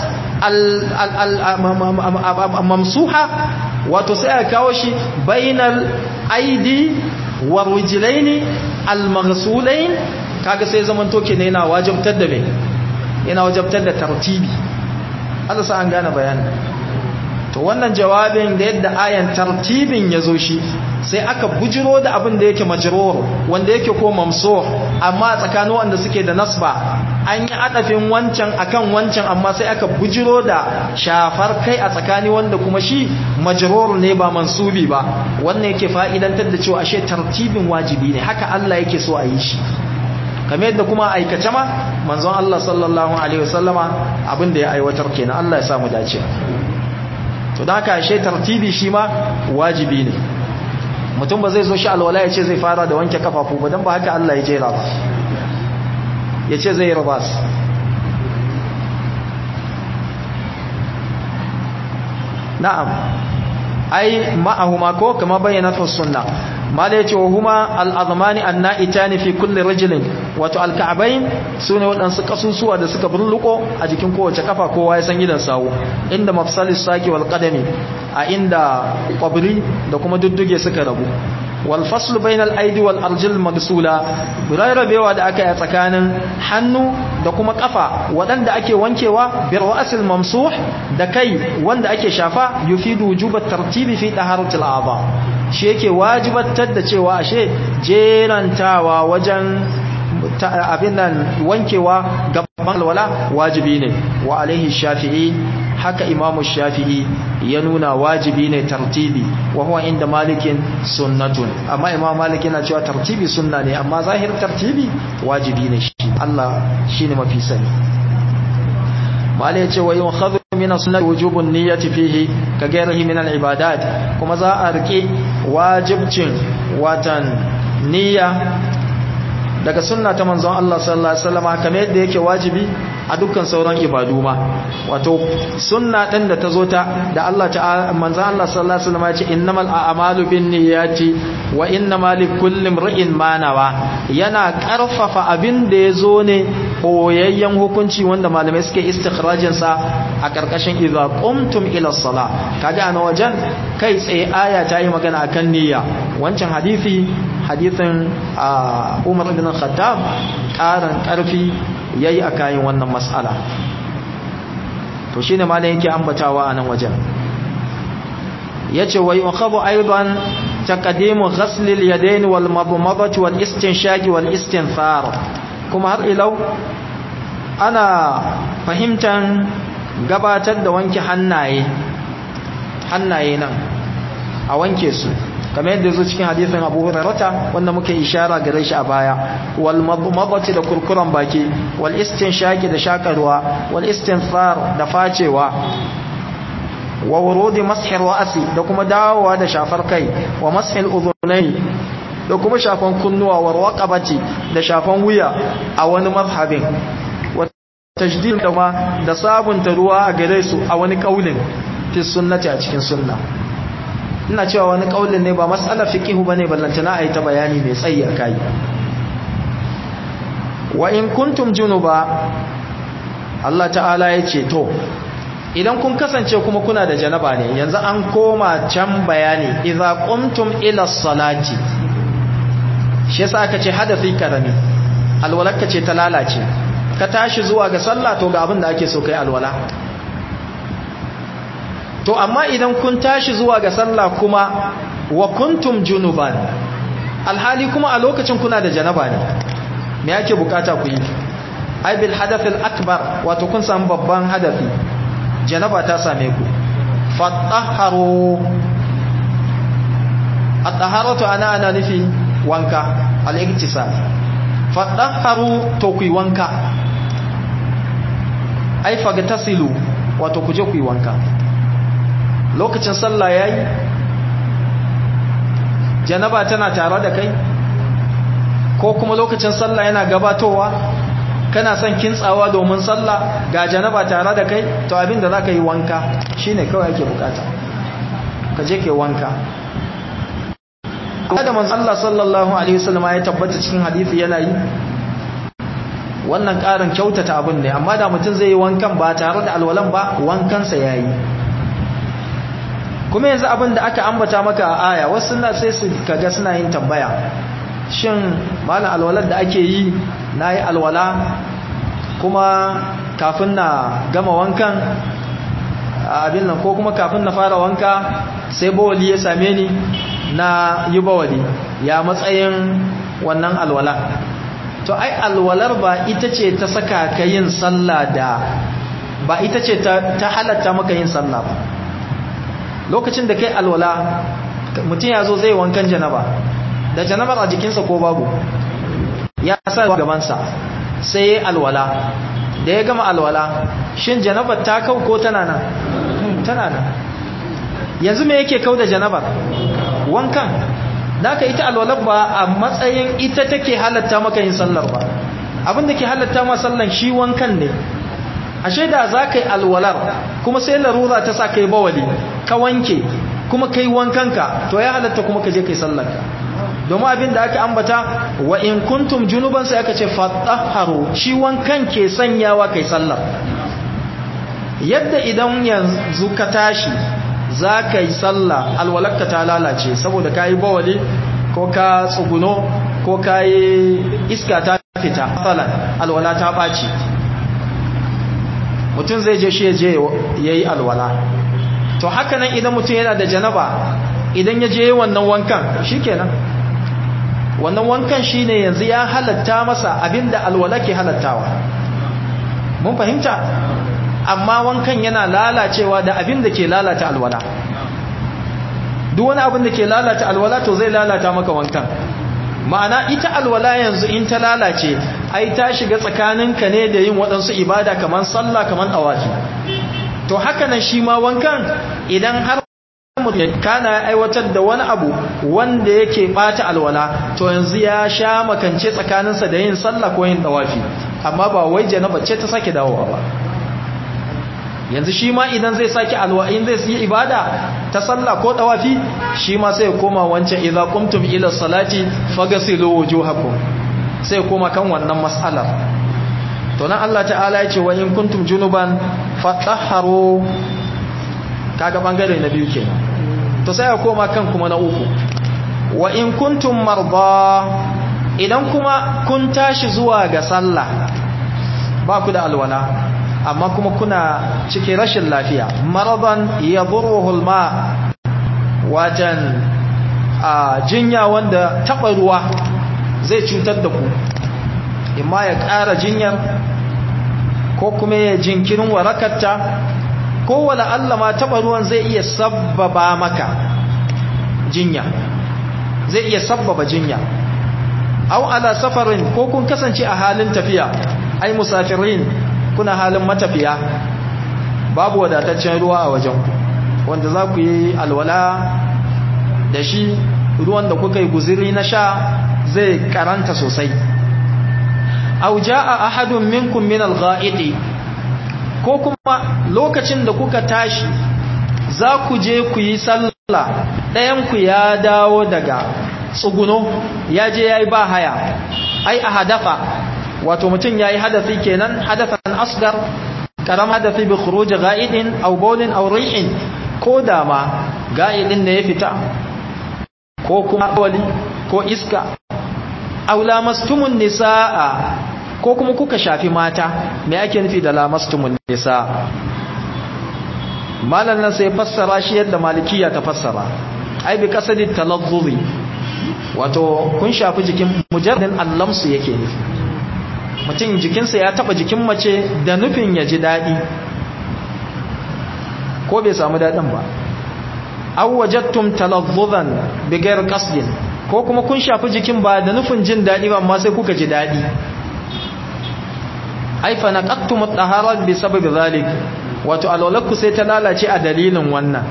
al-mamsuha wato sai aka kawo shi bainal aidi wa rijlaini al-maghsulain kaga sai zamanto kenan yana wajibtar da me yana wajibtar da tartibi Allah sa an gane bayanin to wannan jawabin da yadda ayan tartibin ya zo shi sai aka bujiro da abin da yake majrur wanda yake ko mamsuh amma tsakanin wanda suke da nasba an yi adafin wancan akan wancan amma sai aka bujiro da shafar kai a tsakani wanda kuma shi majrur ne ba mansubi ba wannan yake fa'idantar da cewa ashe tartibin wajibi ne haka Allah yake so a yi shi kamar yadda kuma aikace ma manzon Allah sallallahu alaihi wasallama abin da ya aiwatar kenan Allah ya samu dace to da haka ashe tartibi shi ma wajibi ne mutum ba zai zo shi alwala ya ce zai fara da wanke kafafu ba don ba haka Allah ya jera ba ya ce zai rabas na'am ai ma'ahuma ko kama bayyana fi sunna mala yace wa huma al-azmani an-na'itani fi kulli rajulin wato al-ka'bayn sune wadansu kasusuwa da suka burluko a jikin kowace kafa kowa ya san gidan sawu inda mafsalis saki wal qadami a inda qabri da kuma dudduge suka rabu wal fasl bayna al-aidi wal arjul magsula rabewa da aka yi tsakanin hannu da kuma kafa wadanda ake wankewa bir ra'sil mamsuh da kai wanda ake shafa yufidu wujubat tartibi fi taharatil a'dha shi yake wajibatar da cewa ashe jerantawa wajen abin nan wankewa gaban alwala wajibi ne wa alaihi shafi'i haka imamu shafi'i ya nuna wajibi ne tartibi wa huwa inda malikin sunnatun amma imam malik yana cewa tartibi sunna ne amma zahir tartibi wajibi ne shi Allah shine mafi sani malai yace wa yukhadhu min sunnati wujubun niyyati fihi ka gairihi min al-ibadat kuma za a rike wajibcin watan niyya daga sunna ta manzon Allah sallallahu alaihi wasallam kamar yadda yake wajibi a dukkan sauran ibadu ma wato sunna din da tazo ta da Allah ta'ala manzon Allah sallallahu alaihi wasallam ya ce innamal a'malu binniyati wa innamal likulli imrin ma nawa yana karfafa abin da yazo ne boyayyen hukunci wanda malamai suke istikhrajin sa a karkashin idza qumtum ila salah kaga ana wajen kai tsaye aya ta yi magana akan niyya wancan hadisi hadithin Umar ibn Khattab karan karfi yayi a kayan wannan mas'ala to shine ma yake ambatawa a nan wajen yace wa yukhadhu aidan taqdimu ghasl al-yadayn wal madmadah wal istinshaq wal istinthar kuma har ilau ana fahimtan gabatar da wanke hannaye hannaye nan a wanke su kamar yadda zo cikin hadisin Abu Hurairah wanda muke ishara gare shi a baya wal madmadati da kurkuran baki wal istinshaqi da shakarwa wal istinthar da facewa wa wurudi mashi ra'si da kuma dawowa da shafar kai wa mashil udhunai da kuma shafan kunnuwa wa raqabati da shafan wuya a wani mazhabin wa tajdid da ma da sabunta ruwa a gare su a wani kaulin fi sunnati a cikin sunna ina cewa wani kaulin ne ba mas'alar fiqihu bane ballantana ayi ta bayani mai tsayi akai wa in kuntum junuba Allah ta'ala yace to idan kun kasance kuma kuna da janaba ne yanzu an koma can bayani idza qumtum ila salati shi yasa aka ce hadafi karami alwalaka ce ta lalace ka tashi zuwa ga sallah to ga abin da ake so kai alwala to amma idan kun tashi zuwa ga sallah kuma wa kuntum junuban alhali kuma a lokacin kuna da janaba ne me yake bukata ku yi ai bil hadathil akbar wato kun samu babban hadafi janaba ta same ku fatahharu at-taharatu ana ana nufi wanka al-iktisal fatahharu to ku wanka ai fagtasilu wato ku je ku wanka lokacin sallah yayi janaba tana tare da kai ko kuma lokacin sallah yana gabatowa kana son kintsawa domin sallah ga janaba tare da kai to abinda zaka yi wanka shine kawai ake bukata ka je ke wanka da manzo Allah sallallahu alaihi wasallam ya tabbata cikin hadisi yana yi wannan karin kyautata abin ne amma da mutum zai yi wankan ba tare da alwalan ba wankansa yayi kuma yanzu abin da aka ambata maka a aya wasu na sai su kaga suna yin tambaya shin malam alwalar da ake yi na yi alwala kuma kafin na gama wankan abin nan ko kuma kafin na fara wanka sai bawali ya same ni na yi bawali ya matsayin wannan alwala to ai alwalar ba ita ce ta saka ka yin sallah da ba ita ce ta halatta maka yin sallah ba lokacin da kai alwala mutum ya zo zai wankan janaba da janabar a jikinsa ko babu ya sa gabansa sai ya alwala da ya gama alwala shin janabar ta kau ko tana nan tana nan yanzu me yake kau da janabar wankan naka ita alwalar ba a matsayin ita take halatta maka yin sallar ba abinda ke halatta ma sallan shi wankan ne ashe da za ka yi alwalar kuma sai larura ta sa ka yi bawali ka wanke kuma ka yi wankanka to ya halatta kuma ka je ka yi sallarka domin abin da aka ambata wa in kuntum junuban sai aka ce fatahharu shi wankan ke sanyawa kai sallar yadda idan yanzu ka tashi za ka yi sallah alwalarka ta lalace saboda ka yi bawali ko ka tsuguno ko ka yi iska ta fita alwala ta ɓaci mutum zai je shi ya je ya yi alwala to haka nan idan mutum yana da janaba idan ya je wannan wankan shi kenan wannan wankan shi ne yanzu ya halatta masa abinda alwala ke halattawa mun fahimta amma wankan yana lalacewa da abinda ke lalata alwala duk wani abin da ke lalata alwala to zai lalata maka wankan ma'ana ita alwala yanzu in ta lalace ai ta shiga tsakaninka ne da yin waɗansu ibada kamar sallah kamar ɗawafi to haka nan shi ma wankan idan har kana aiwatar da wani abu wanda yake bata alwala to yanzu ya sha makance tsakaninsa da yin sallah ko yin ɗawafi amma ba wai janaba ce ta sake dawowa ba yanzu shi ma idan zai sake alwa in zai yi ibada ta sallah ko tawafi shi ma sai ya koma wancan idza qumtum ila salati faghsilu wujuhakum sai ya koma kan wannan mas'alar to nan Allah ta'ala ya ce wa in kuntum junuban fatahharu kaga bangare na biyu kenan to sai ya koma kan kuma na uku wa in kuntum marda idan kuma kun tashi zuwa ga sallah ba ku da alwala amma kuma kuna cikin rashin lafiya maradan ya ma wajen a jinya wanda taɓa ruwa zai cutar da ku imma ya ƙara jinyar ko kuma ya jinkirin warakarta ko wala Allah ma taɓa ruwan zai iya sabbaba maka jinya zai iya sabbaba jinya au ala safarin ko kun kasance a halin tafiya ai musafirin kuna halin matafiya babu wadataccen ruwa a wajen wanda za ku yi alwala da shi ruwan da kuka yi guziri na sha zai karanta sosai aw jaa ahadun minkum min al-gha'iti ko kuma lokacin da kuka tashi za ku je ku yi sallah ɗayan ku ya dawo daga tsuguno ya je yayi ba haya ai a hadafa wato mutum yayi hadafi kenan hadafan asgar karam hadafi bi khuruj ga'idin aw bawlin aw rihin ko da ma ga'idin ne ya fita ko kuma wali ko iska aw lamastumun nisaa ko kuma kuka shafi mata me ake nufi da lamastumun nisaa malan nan sai fassara shi yadda malikiya ta fassara ai bi kasadi talazzuzi wato kun shafi jikin mujarradin allamsu yake nufi mutum jikinsa ya taba jikin mace da nufin ya ji daɗi ko bai samu daɗin ba aw wajadtum talazzuzan bighayr qasdin ko kuma kun shafi jikin ba da nufin jin daɗi ba amma sai kuka ji daɗi ai fa naqattum at-tahara bi sababi zalik wato alwalakku sai ta lalace a dalilin wannan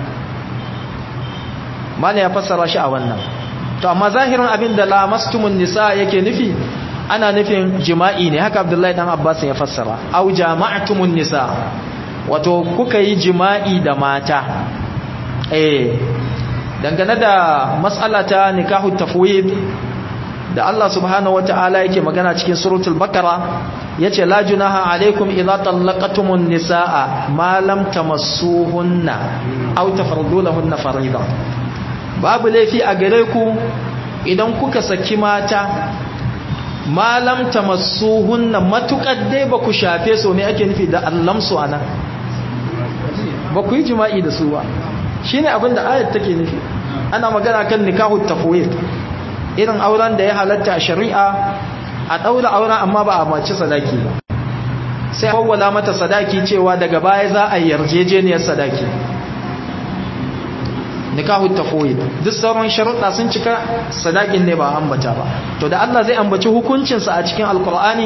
mana ya fassara shi a wannan to amma zahirin abin da lamastumun nisa yake nufi ana nufin jima'i ne haka abdullahi dan abbas ya fassara au jama'tumun nisa wato kuka yi jima'i da mata eh dangane da mas'ala ta nikahu tafwid da Allah subhanahu wata'ala yake magana cikin suratul bakara yace la junaha alaikum idza tallaqatumun nisaa ma lam tamassuhunna aw tafardu lahunna farida babu laifi a gare ku idan kuka saki mata ma lam tamassuhunna matukar dai ba ku shafe su ne ake nufi da allamsu anan ba ku yi jima'i da su ba shine abin da ayat take nufi ana magana kan nikahu tafwid irin auren da ya halatta a shari'a a daura auren amma ba a mace sadaki ba sai hawwala mata sadaki cewa daga baya za a yarjejeniyar sadaki nikahu tafwid duk sauran sharuɗa sun cika sadakin ne ba ambata ba to da Allah zai ambaci hukuncinsa a cikin alkur'ani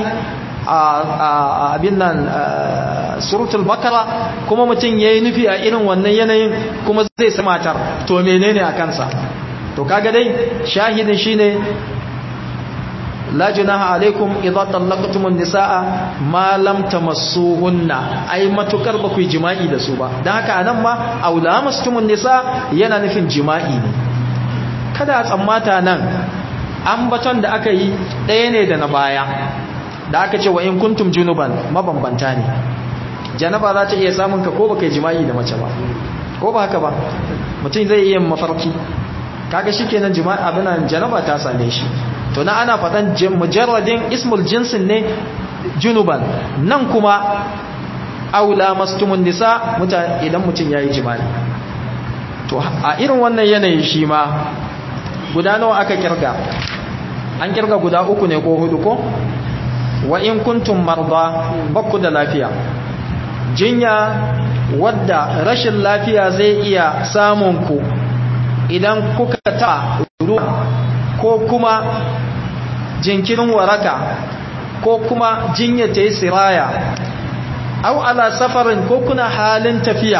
a abin nan suratul bakara kuma mutum yayi nufi a irin wannan yanayin kuma zai sa matar to menene a kansa to kaga dai shahidin shine la junaha alaikum idza tallaqtumun nisaa ma lam tamassuhunna ai matukar ba ku yi jima'i da su ba dan haka anan ma aulamastumun nisa yana nufin jima'i ne kada a tsammata nan ambaton da aka yi ɗaya ne da na baya da aka ce wa in kuntum junuban mabambanta ne janaba za ta iya samun ka ko baka yi jima'i da mace ba ko ba haka ba mutum zai iya mafarki kaga shikenan jima'i abinan janaba ta same shi to na ana faɗan mujarradin ismul jinsin ne junuban nan kuma aula mastumun nisa idan mutum ya yi jima'i to a irin wannan yanayi shi ma guda nawa aka kirga an kirga guda uku ne ko hudu ko wa in kuntum marda bakku da lafiya jinya wadda rashin lafiya zai iya samun ku idan kuka ta ruwa ko kuma jinkirin waraka ko kuma jinya ta yi siraya au ala safarin ko kuna halin tafiya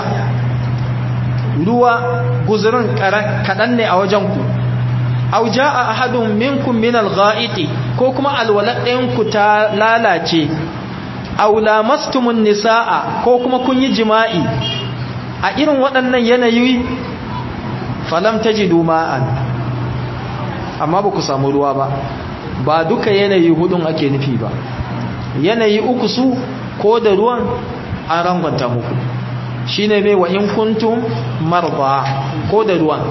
ruwa guzurin kaɗan ne a wajenku au ja'a ahadun minkum min al-gha'iti ko kuma alwalaɗinku ta lalace au lamastumun nisaa ko kuma kun yi jima'i a irin waɗannan yanayi falam tajidu ma'an amma ba ku samu ruwa ba ba duka yanayi hudun ake nufi ba yanayi uku su ko da ruwan an rangwanta muku shine mai wa in kuntum marba ko da ruwan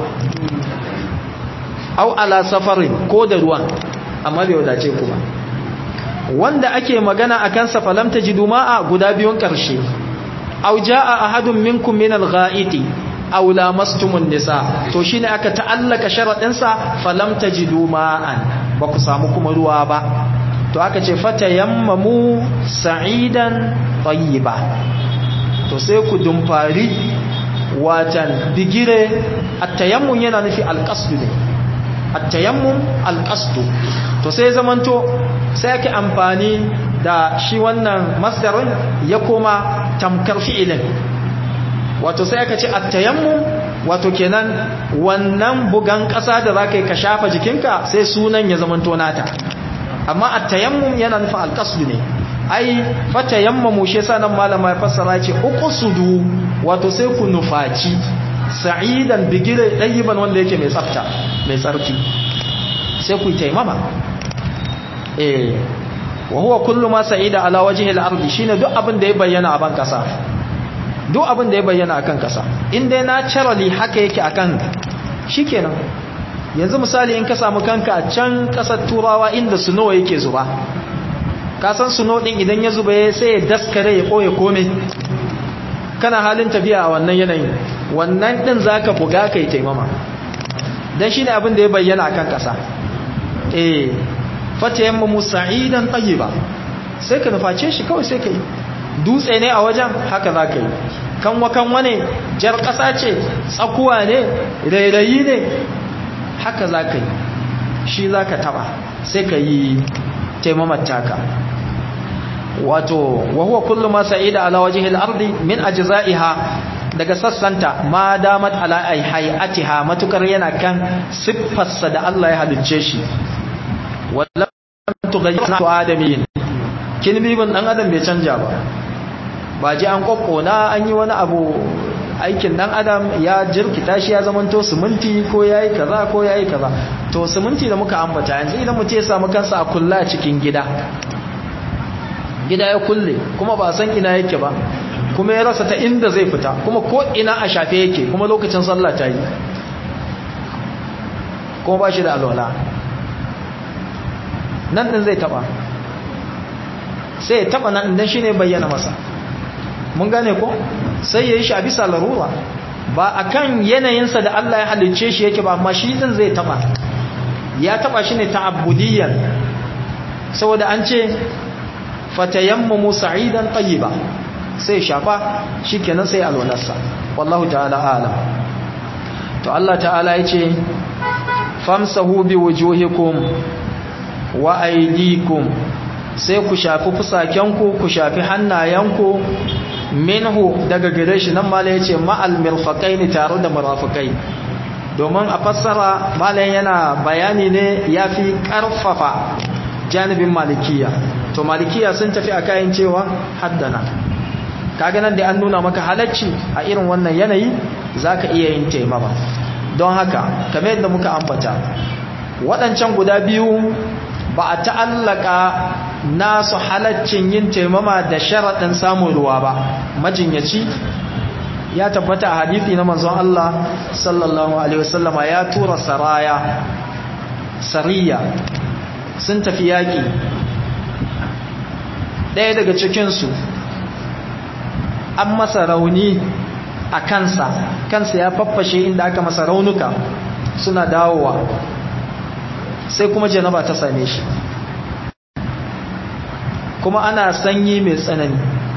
au ala safarin ko da ruwan amma bai wadace ku ba wanda ake magana akan sa falam tajidu ma'a guda biyun karshe au jaa ahadun minkum min al-gha'iti aw lamastumun nisa to shine aka ta'allaka sharadin sa falam tajidu ma'an ba ku samu kuma ruwa ba to aka ce fatayammamu sa'idan tayyiba to sai ku dumfari watan bigire at-tayammum yana nufi al-qasd ne at-tayammum al-qasd to sai zamanto sai ake amfani da shi wannan masdarin ya koma tamkar fi'ilin wato sai aka ce at-tayammum wato kenan wannan bugan ƙasa da zaka yi ka shafa jikinka sai sunan ya zamanto nata amma at-tayammum yana nufin al-qasd ne ai fatayammamu shi yasa nan malama ya fassara ce uqsudu wato sai ku nufaci sa'idan bigire dayiban wanda yake mai tsafta mai tsarki sai ku taimama eh wa huwa kullu ma sa'ida ala wajhi al-ardi shine duk abin da ya bayyana a ban kasa duk abin da ya bayyana akan kasa in dai naturally haka yake akan shikenan yanzu misali in ka samu kanka a can kasar turawa inda suno yake zuba ka san suno din idan ya zuba sai ya daskare ya koye kome kana halin tafiya a wannan yanayin wannan din zaka buga kai taimama dan shine abin da ya bayyana akan kasa eh fatayammamu sa'idan tayyiba sai ka nuface shi kawai sai ka yi dutse ne a wajen haka za ka yi kanwa kanwa ne jar ƙasa ce tsakuwa ne rairayi ne haka za ka yi shi za ka taba sai ka yi taimamar taka wato wahuwa kullum ma sa'ida ala wajhil ardi min ajza'iha daga sassanta ma damat ala hayatiha matukar yana kan siffarsa da Allah ya halicce shi wallam tughayyir adamin kin bibin dan adam bai canja ba ba ji an kokkona an yi wani abu aikin dan adam ya jirkita shi ya zamanto siminti ko yayi kaza ko yayi kaza to siminti da muka ambata yanzu idan mutum ya samu kansa a kulla cikin gida gida ya kulle kuma ba san ina yake ba kuma ya rasa ta inda zai fita kuma ko ina a shafe yake kuma lokacin sallah ta yi kuma ba shi da alwala nan din zai taba sai ya taba nan dan shine bayyana masa mun gane ko sai ya yi shi a bisa larura ba akan yanayinsa da Allah ya halicce shi yake ba amma shi din zai taba ya taba shi ne ta'abbudiyyan saboda an ce fatayammamu sa'idan tayyiba sai shafa shikenan sai alwalarsa wallahu ta'ala a'lam to Allah ta'ala yace famsahu biwujuhikum wa aydikum sai ku shafi fusakenku ku shafi hannayenku minhu daga gare shi nan malai yace ma'al mirfaqaini tare da murafikai domin a fassara malai yana bayani ne yafi karfafa janibin malikiya to malikiya sun tafi a kayan cewa haddana kaga nan da an nuna maka halacci a irin wannan yanayi zaka iya yin taimama don haka kamar yadda muka ambata waɗancan guda biyu ba a ta'allaka nasu halaccin yin taimama da sharaɗin samun ruwa ba majinyaci ya tabbata a hadithi na manzon Allah sallallahu alaihi wasallama ya tura saraya sariya sun tafi yaƙi ɗaya daga cikinsu an masa rauni a kansa kansa ya faffashe inda aka masa raunuka suna dawowa sai kuma janaba ta same shi kuma ana sanyi mai tsanani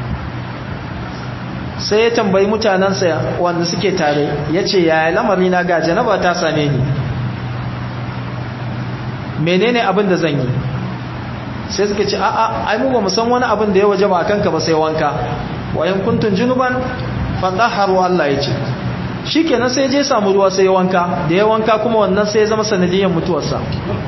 sai ya tambayi mutanensa wanda suke tare ya ce yaya lamari na ga janaba ta same ni menene abin da zan yi sai suka ce a'a ai mu ba mu san wani abin da ya waje ba kanka ba sai wanka wayan kuntun junuban fadaharu Allah ya ce shikenan sai je samu ruwa sai ya wanka da ya wanka kuma wannan sai ya zama sanadiyan mutuwarsa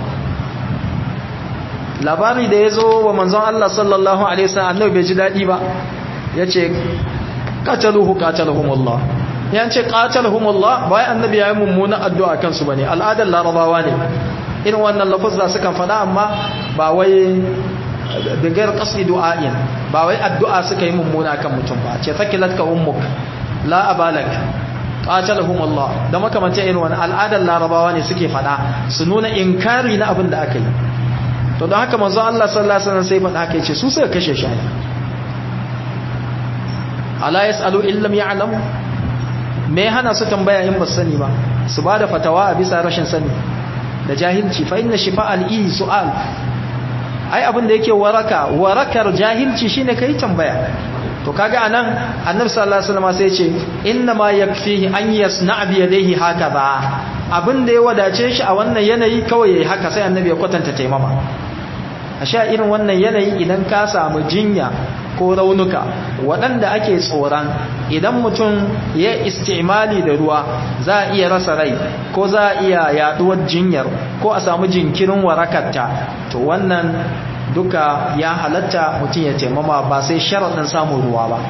labari da ya zo wa manzon Allah sallallahu alaihi wasallam annabi bai ji dadi ba yace qataluhu qatalahumullah yan ce qatalahumullah bai annabi yayi mummuna addu'a kansu bane al'adar larabawa ne irin wannan lafuzza sukan fada amma ba wai bigar qasdi du'a'in ba wai addu'a suka yi mummuna kan mutum ba ce sakilatka ummuk la abalak qatalahum Allah da makamanta irin wannan al'adar larabawa ne suke fada su nuna inkari na abin da aka yi to don haka manzo Allah sallallahu alaihi wasallam sai fada haka yace su suka kashe shi ala yasalu illam ya'lam me hana su tambaya in ba sani ba su bada fatawa a bisa rashin sani da jahilci fa inna shifa al-i su'al ai abin da yake waraka warakar jahilci shine kai tambaya to kaga anan annabi sallallahu alaihi wasallam sai ya ce inna ma yakfihi an yasna bi yadayhi hakaza abin da ya wadace shi a wannan yanayi kawai yayi haka sai annabi ya kwatanta taimama a sha irin wannan yanayi idan ka samu jinya ko raunuka waɗanda ake tsoron idan mutum ya istimali da ruwa za a iya rasa rai ko za a iya yaduwar jinyar ko a samu jinkirin warakarta to wannan duka ya halatta mutum ya taimama ba sai sharaɗin samun ruwa ba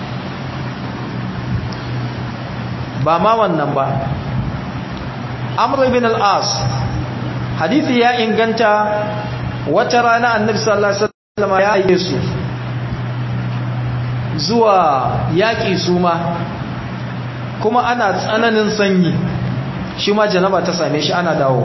ba ma wannan ba amr ibn al-as hadithi ya inganta wata rana annabi sallallahu alaihi wasallam ya aike su zuwa yaƙi su ma kuma ana tsananin sanyi shi ma janaba ta same shi ana dawo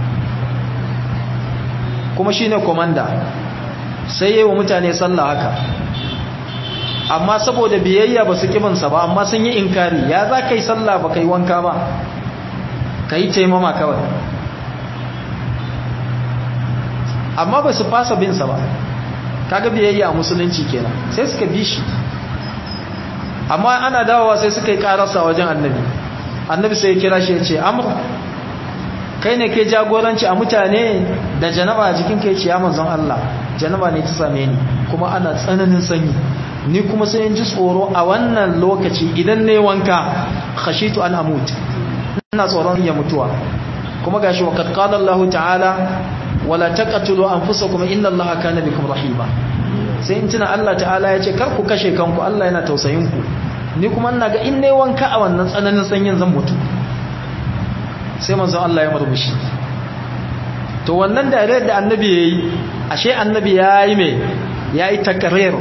kuma shi ne komanda sai yi wa mutane sallah haka amma saboda biyayya ba su kibansa ba amma sun yi inkari ya za ka yi sallah ba ka yi wanka ba ka yi taimama kawai amma ba su fasa binsa ba kaga biyayya a musulunci kenan sai suka bi shi amma ana dawowa sai suka yi karasa wajen annabi annabi sai ya kira shi ya ce amr kai ne ke jagoranci a mutane da janaba a jikin kai ce ya manzon Allah janaba ne ta same ni kuma ana tsananin sanyi ni kuma sai in ji tsoro a wannan lokaci idan ne wanka khashitu an amut ina tsoron ya mutuwa kuma gashi wa qad qala Allah ta'ala wala taqtulu anfusakum inna Allah kana bikum rahima sai in tuna Allah ta'ala ya ce kar ku kashe kanku Allah yana tausayin ku ni kuma ina ga in ne wanka a wannan tsananin sanyin zan mutu sai manzon Allah ya murmushi to wannan dare da annabi yayi ashe annabi yayi me yayi takrir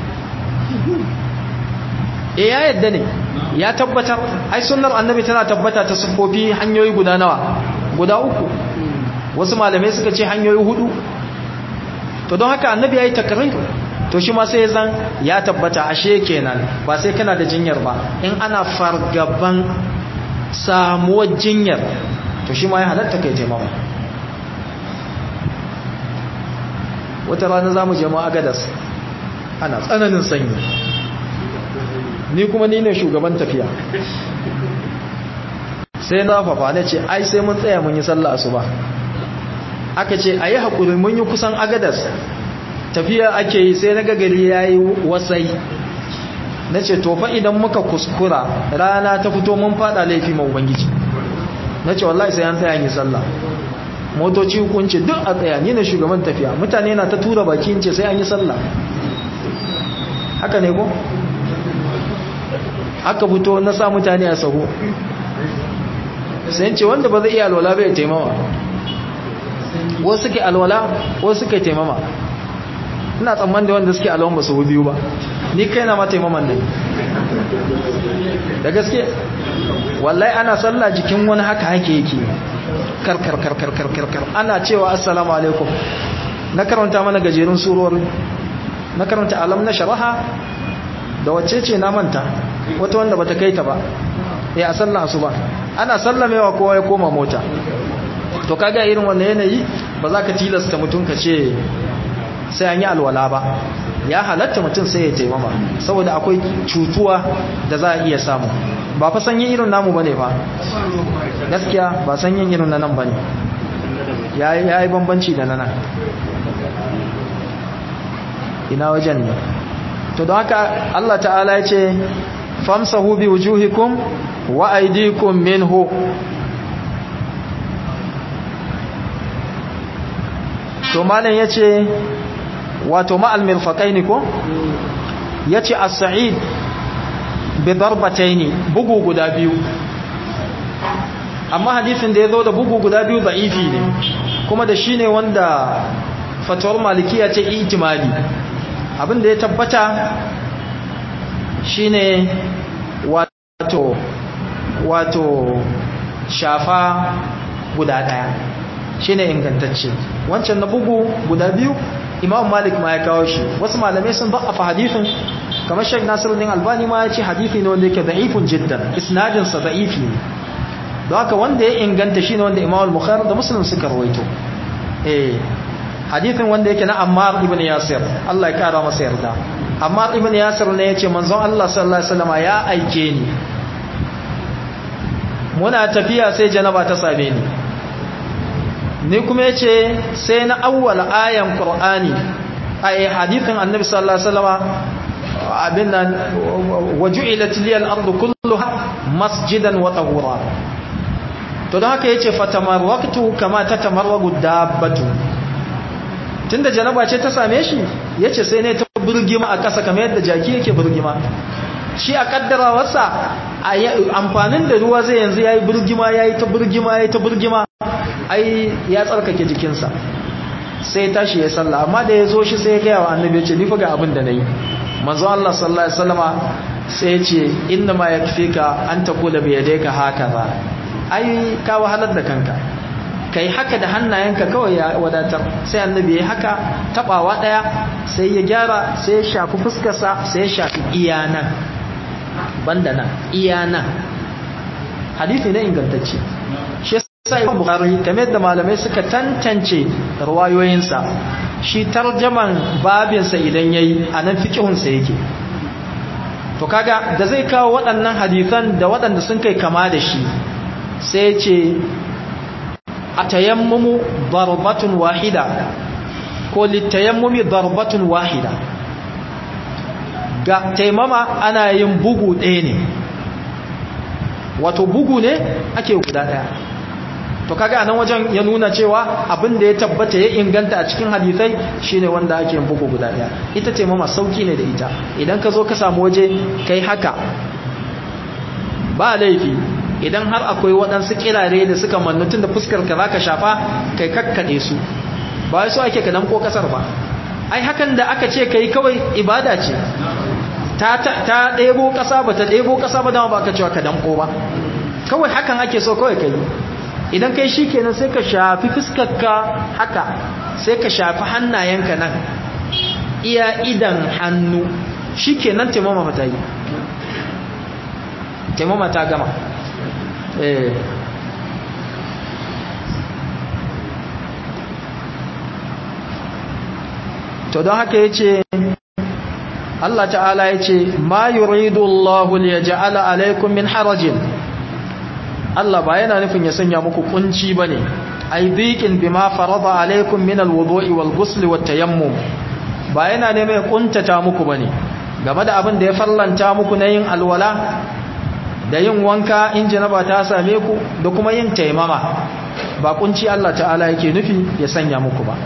eh ya yadda ne ya tabbatar ai sunnar annabi tana tabbata ta sufofi hanyoyi guda nawa guda uku wasu malamai suka ce hanyoyi hudu to don haka annabi yayi takrir to shi ma sai zan ya tabbata ashe kenan ba sai kana da jinyar ba in ana fargaban samuwar jinyar to shi ma ya halatta kai taimama wata rana za mu jama'a gadas ana tsananin sanyi ni kuma ni ne shugaban tafiya sai na fafa na ce ai sai mun tsaya mun yi sallah asuba aka ce a yi haƙuri mun yi kusan agadas tafiya ake yi sai na gagari ya yi wasai na ce tofa idan muka kuskura rana ta fito mun fada laifi ma ubangiji na ce wallahi sai an tsaya yi sallah motoci hukunci duk a tsaya ni ne shugaban tafiya mutane na ta tura baki ce sai an yi sallah haka ne ko aka fito na sa mutane a sahu sai ce wanda ba zai iya alwala bai taimama wasu suke alwala wasu suke taimama ina tsamman da wanda suke alwan ba su biyu ba ni kai na ma taimaman ne da gaske wallahi ana sallah jikin wani haka hake yake kar kar kar kar kar kar kar ana cewa assalamu alaikum na karanta mana gajerun surori na karanta alam na sharaha da wacce ce na manta wata wanda bata kai ta ba ya sallah asuba ana sallamewa kowa ya koma mota to kaga irin wannan yanayi ba za ka tilasta mutum ka ce sai an yi alwala ba ya halatta mutum sai ya taimama saboda akwai cutuwa da za a iya samu ba fa sanyin irin namu bane fa gaskiya ba sanyin irin na nan bane ya yi bambanci da na nan ina wajen ne to don haka Allah ta'ala ya ce famsahu bi wujuhikum wa aydikum minhu to malam yace wato ma'al mirfaqaini ko yace as-sa'id bi darbataini bugu guda biyu amma hadisin da yazo da bugu guda biyu da'ifi ne kuma da shine wanda fatawar malikiya ce ijmali abinda ya tabbata shine wato wato shafa guda daya shine ingantacce wancan na bugu guda biyu imam malik ma ya kawo shi wasu malamai sun da'afa hadithin kamar shek nasiruddin albani ma ya ce hadithi ne wanda yake da'ifun jiddan isnadin sa da'ifi ne don haka wanda ya inganta shine wanda imam al-bukhari da muslim suka rawaito eh hadithin wanda yake na ammar ibn yasir Allah ya kara masa yarda ammar ibn yasir ne yace manzon Allah sallallahu alaihi wasallam ya aike ni muna tafiya sai janaba ta same ni ni kuma yace sai na awwala ayan qur'ani ay hadithin annabi sallallahu alaihi wasallam abin nan waju'ilat liyal ardu kulluha masjidan wa tahura to don haka yace fatamarraktu kama tatamarragu dabbatu tunda janaba ce ta same shi yace sai ne ta burgima a ƙasa kamar yadda jaki yake burgima shi a kaddarawarsa amfanin da ruwa zai yanzu yayi burgima yayi ta burgima yayi ta burgima ai ya tsarkake jikinsa sai tashi ya sallah amma da ya zo shi sai ya gaya wa annabi ya ce ni fa ga abin da nayi manzo Allah sallallahu alaihi wasallama sai ya ce inna ma yakfika an taqula bi yadayka hakaza ai ka wahalar da kanka kai haka da hannayenka kawai ya wadatar sai annabi ya haka tabawa daya sai ya gyara sai ya shafi fuskarsa sai ya shafi iyanan banda nan iyanan hadisi ne ingantacce shi sai Imam Bukhari kamar da malamai suka tantance riwayoyinsa shi tarjaman babinsa idan yayi anan fiqhunsa yake to kaga da zai kawo waɗannan hadisan da waɗanda sun kai kama da shi sai ce atayammumu darbatun wahida ko litayammumi darbatun wahida ga taimama ana yin bugu ɗaya ne wato bugu ne ake guda ɗaya to kaga anan wajen ya nuna cewa abin da ya tabbata ya inganta a cikin hadisai shine wanda ake yin bugu guda ɗaya ita taimama sauki ne da ita idan ka zo ka samu waje kai haka ba laifi idan har akwai waɗansu kirare da suka mannutun da fuskar ka za ka shafa kai kakkaɗe su ba su ake ka ko ƙasar ba ai hakan da aka ce ka yi kawai ibada ce ta ɗebo ƙasa ba ta ɗebo ƙasa ba dama ba ka cewa ka danko ba kawai hakan ake so kawai ka yi idan kai shi kenan sai ka shafi fuskarka haka sai ka shafi hannayenka nan iya idan hannu shi kenan taimama ta yi taimama ta gama to don haka ya ce Allah ta'ala ya ce ma yuridu Allahu liyaj'ala alaykum min harajin Allah ba yana nufin ya sanya muku kunci bane ai dhiqin bima farada alaykum min alwudu'i walghusl wattayammum ba yana neman ya kuntata muku bane game da abin da ya farlanta muku na yin alwala da yin wanka in janaba ta same ku da kuma yin taimama ba kunci Allah ta'ala yake nufi ya sanya muku ba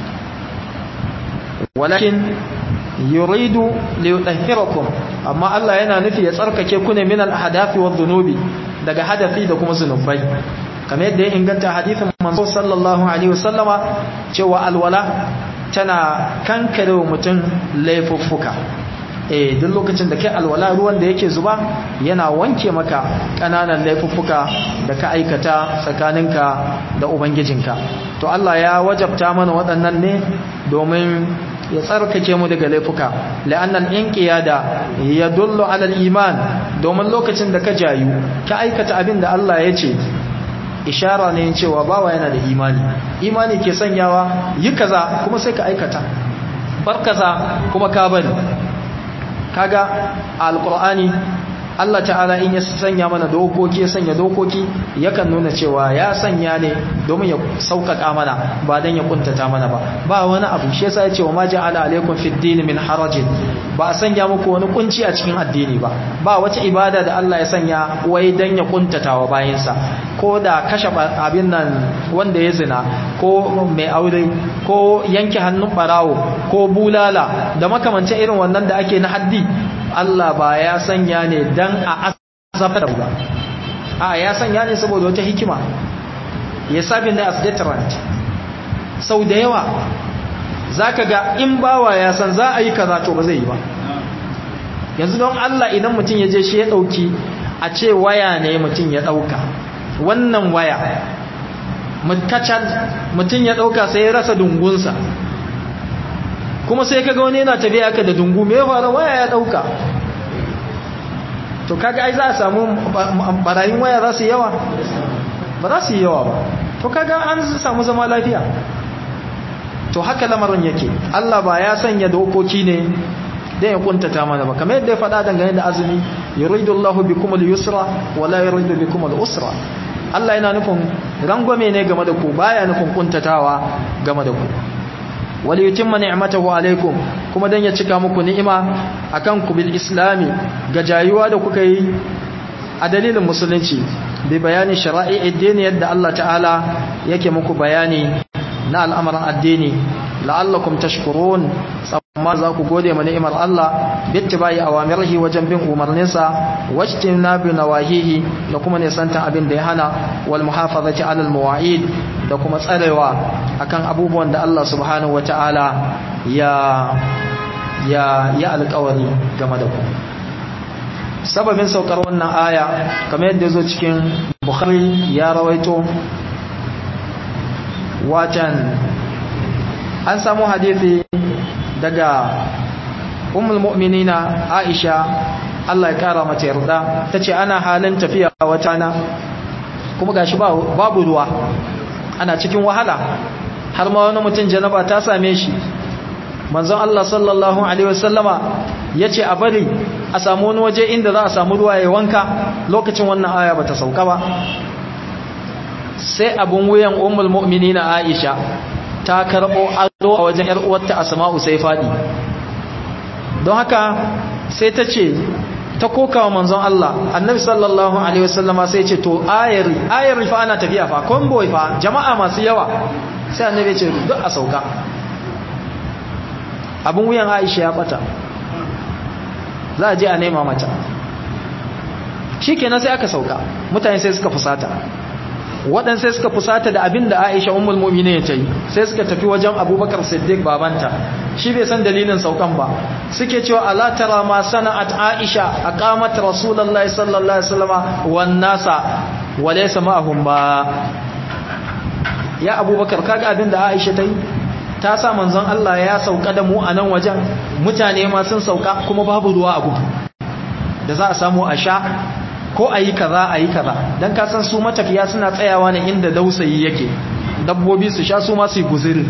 walakin yuridu liyutahhirakum amma Allah yana nufi ya tsarkake ku ne min al-ahdathi wadh-dhunubi daga hadafi da kuma zunubai kamar yadda ya inganta hadisin manzo sallallahu alaihi wasallama cewa alwala tana kankare mutum laifuffuka eh duk lokacin da kai alwala ruwan da yake zuba yana wanke maka kananan laifuffuka da ka aikata tsakaninka da ubangijinka to Allah ya wajabta mana waɗannan ne domin ya tsarkake mu daga laifuka la'annan inqiyada yadullu ala al-iman domin lokacin da ka jayu ka aikata abin da Allah ya ce ishara ne cewa bawa yana da imani imani ke sanyawa yi kaza kuma sai ka aikata bar kaza kuma ka bari kaga alqur'ani Allah ta'ala in ya sanya mana dokoki ya sanya dokoki yakan nuna cewa ya sanya ne domin ya sauƙaƙa mana ba dan ya kuntata mana ba ba wani abu shi yasa ya ce wa ma ja'ala alaikum fid din min harajin ba a sanya muku wani kunci a cikin addini ba ba wata ibada da Allah ya sanya wai dan ya kuntata wa bayinsa ko da kashe abin nan wanda ya zina ko mai aure ko yanke hannun barawo ko bulala da makamancin irin wannan da ake na haddi Allah ba ya sanya ne dan a azabtar ba a ya sanya ne saboda wata hikima ya sabi ne as deterrent sau da yawa zaka ga in bawa ya san za a yi kaza to ba zai yi ba yanzu don Allah idan mutum ya je shi ya dauki a ce waya ne mutum ya dauka wannan waya mutkacan mutum ya dauka sai ya rasa dungunsa kuma sai kaga wani yana tafiya aka da dungu me ya faru waya ya dauka to kaga ai za a samu barayin waya za su yawa ba za su yi yawa ba to kaga an samu zama lafiya to haka lamarin yake Allah ba ya sanya dokoki ne dan ya kuntata mana ba kamar yadda ya faɗa dangane da azumi yuridullahu bikum al-yusra wa la yuridu bikum al-usra Allah yana nufin rangwame ne game da ku baya nufin kuntatawa game da ku wali yutimma ni'matahu alaikum kuma dan ya cika muku ni'ima akan ku bil islami ga jayuwa da kuka yi a dalilin musulunci bi bayani shara'i addini yadda Allah ta'ala yake muku bayani na al'amarin addini la'allakum tashkurun amma za ku gode ma ni'imar Allah bittibai awamirihi wajen bin umarninsa wajtina bi nawahihi da kuma nisantan abin da ya hana wal muhafazati alal mawa'id da kuma tsarewa akan abubuwan da Allah subhanahu wata'ala ya ya ya alƙawari game da ku sababin saukar wannan aya kamar yadda zo cikin Bukhari ya rawaito watan an samu hadisi daga ummul mu'minina Aisha Allah ya kara mata yarda tace ana halin tafiya wata na kuma gashi babu ruwa ana cikin wahala har ma wani mutum janaba ta same shi manzon Allah sallallahu alaihi wasallama yace a bari a samu wani waje inda za a samu ruwa ya wanka lokacin wannan aya bata sauka ba sai abun wuyan ummul mu'minina Aisha ta karbo ado a wajen yar uwarta Asma'u sai fadi don haka sai ta ce ta kokawa manzon Allah annabi sallallahu alaihi wasallama sai ce to ayar ayar fa ana tafiya fa convoy fa jama'a masu yawa sai annabi ya ce duk a sauka abun wuyan Aisha ya bata za a je a nema mata shikenan sai aka sauka mutane sai suka fusata waɗansu sai suka fusata da abin da Aisha ummul mu'minin ta yi sai suka tafi wajen Abubakar Siddiq babanta shi bai san dalilin saukan ba suke cewa ala tara ma sana'at Aisha aqamat Rasulullahi sallallahu alaihi wasallam wan nasa wa laysa ma'ahum ba ya Abubakar kaga abin da Aisha ta yi ta sa manzon Allah ya sauka da mu a nan wajen mutane ma sun sauka kuma babu ruwa a gudu da za a samu a sha ko a yi kaza a yi kaza don kasan su matafiya suna tsayawa ne inda dausayi yake dabbobi su sha su masu yi guziri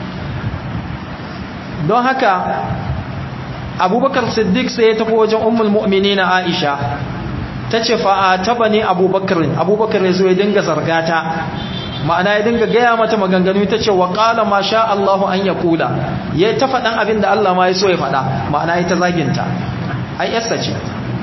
don haka abubakar siddiq sai ya tafi wajen ummul mu'mini na aisha ta ce fa'a taba ne abubakar abubakar ya zo ya dinga zargata ma'ana ya dinga gaya mata maganganu ta ce wa ƙala ma sha Allahu an ya kula ya ta faɗan abin da Allah ma ya so ya faɗa ma'ana ya ta zaginta ai yasta ce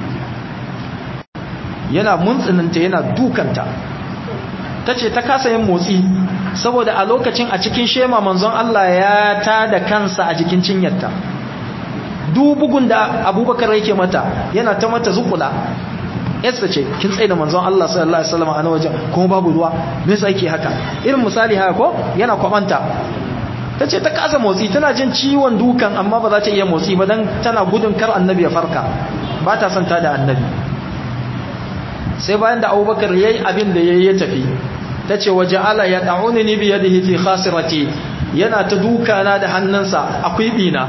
yana muntsininta yana dukanta ta ce ta kasa yin motsi saboda a lokacin a cikin shema manzon Allah ya ta da kansa a jikin cinyarta bugun da abubakar yake mata yana ta mata zukula yasta ce kin tsaye da manzon Allah sallallahu alaihi wasallam a nan wajen kuma babu ruwa me yasa yake haka irin misali haka ko yana kwabanta tace ta kasa motsi tana jin ciwon dukan amma ba za ta iya motsi ba dan tana gudun kar annabi ya farka ba ta son ta da annabi sai bayan da Abubakar yayi abin da yayi ya tafi tace waja'ala yad'unni bi yadihi fi khasirati yana ta duka na da hannunsa akwai bina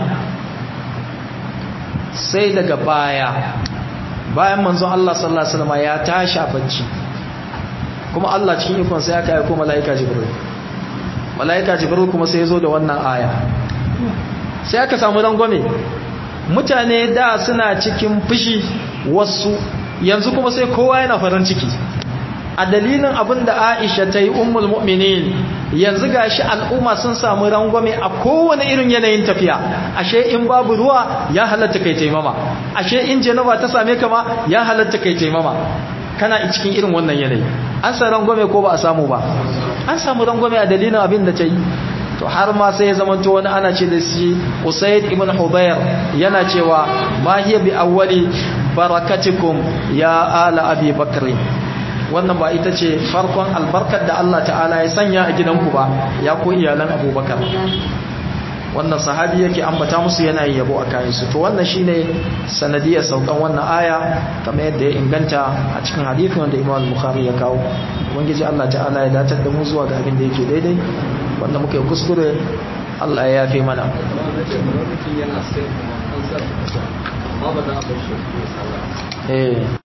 sai daga baya bayan manzon Allah sallallahu alaihi wasallam ya tashi a bacci kuma Allah cikin ikon sai aka aika malaika Jibril malaika Jibril kuma sai ya zo da wannan aya sai aka samu rangwame mutane da suna cikin fushi wasu yanzu kuma sai kowa yana farin ciki a dalilin abin da Aisha ta yi ummul mu'minin yanzu gashi al'umma sun samu rangwame a kowane irin yanayin tafiya ashe in babu ruwa ya halatta kai taimama ashe in janaba ta same ka ma ya halatta kai taimama kana cikin irin wannan yanayi an sa rangwame ko ba a samu ba an samu rangwame a dalilin abin da ta yi to har ma sai ya zamanto wani ana ce da shi Usaid ibn Hudayr yana cewa ma hiya bi awwali barakatikum ya ala abi bakr wannan ba ita ce farkon albarkar da Allah ta'ala ya sanya a gidanku ba ya ko iyalan abubakar wannan sahabi yake ambata musu yana yabo a kayansu to wannan shine sanadiyar saukan wannan aya kamar yadda ya inganta a cikin hadithin wanda Imam Bukhari ya kawo ubangiji Allah ta'ala ya datar da mu zuwa ga abin da yake daidai wanda muka yi kuskure Allah ya yafe mana eh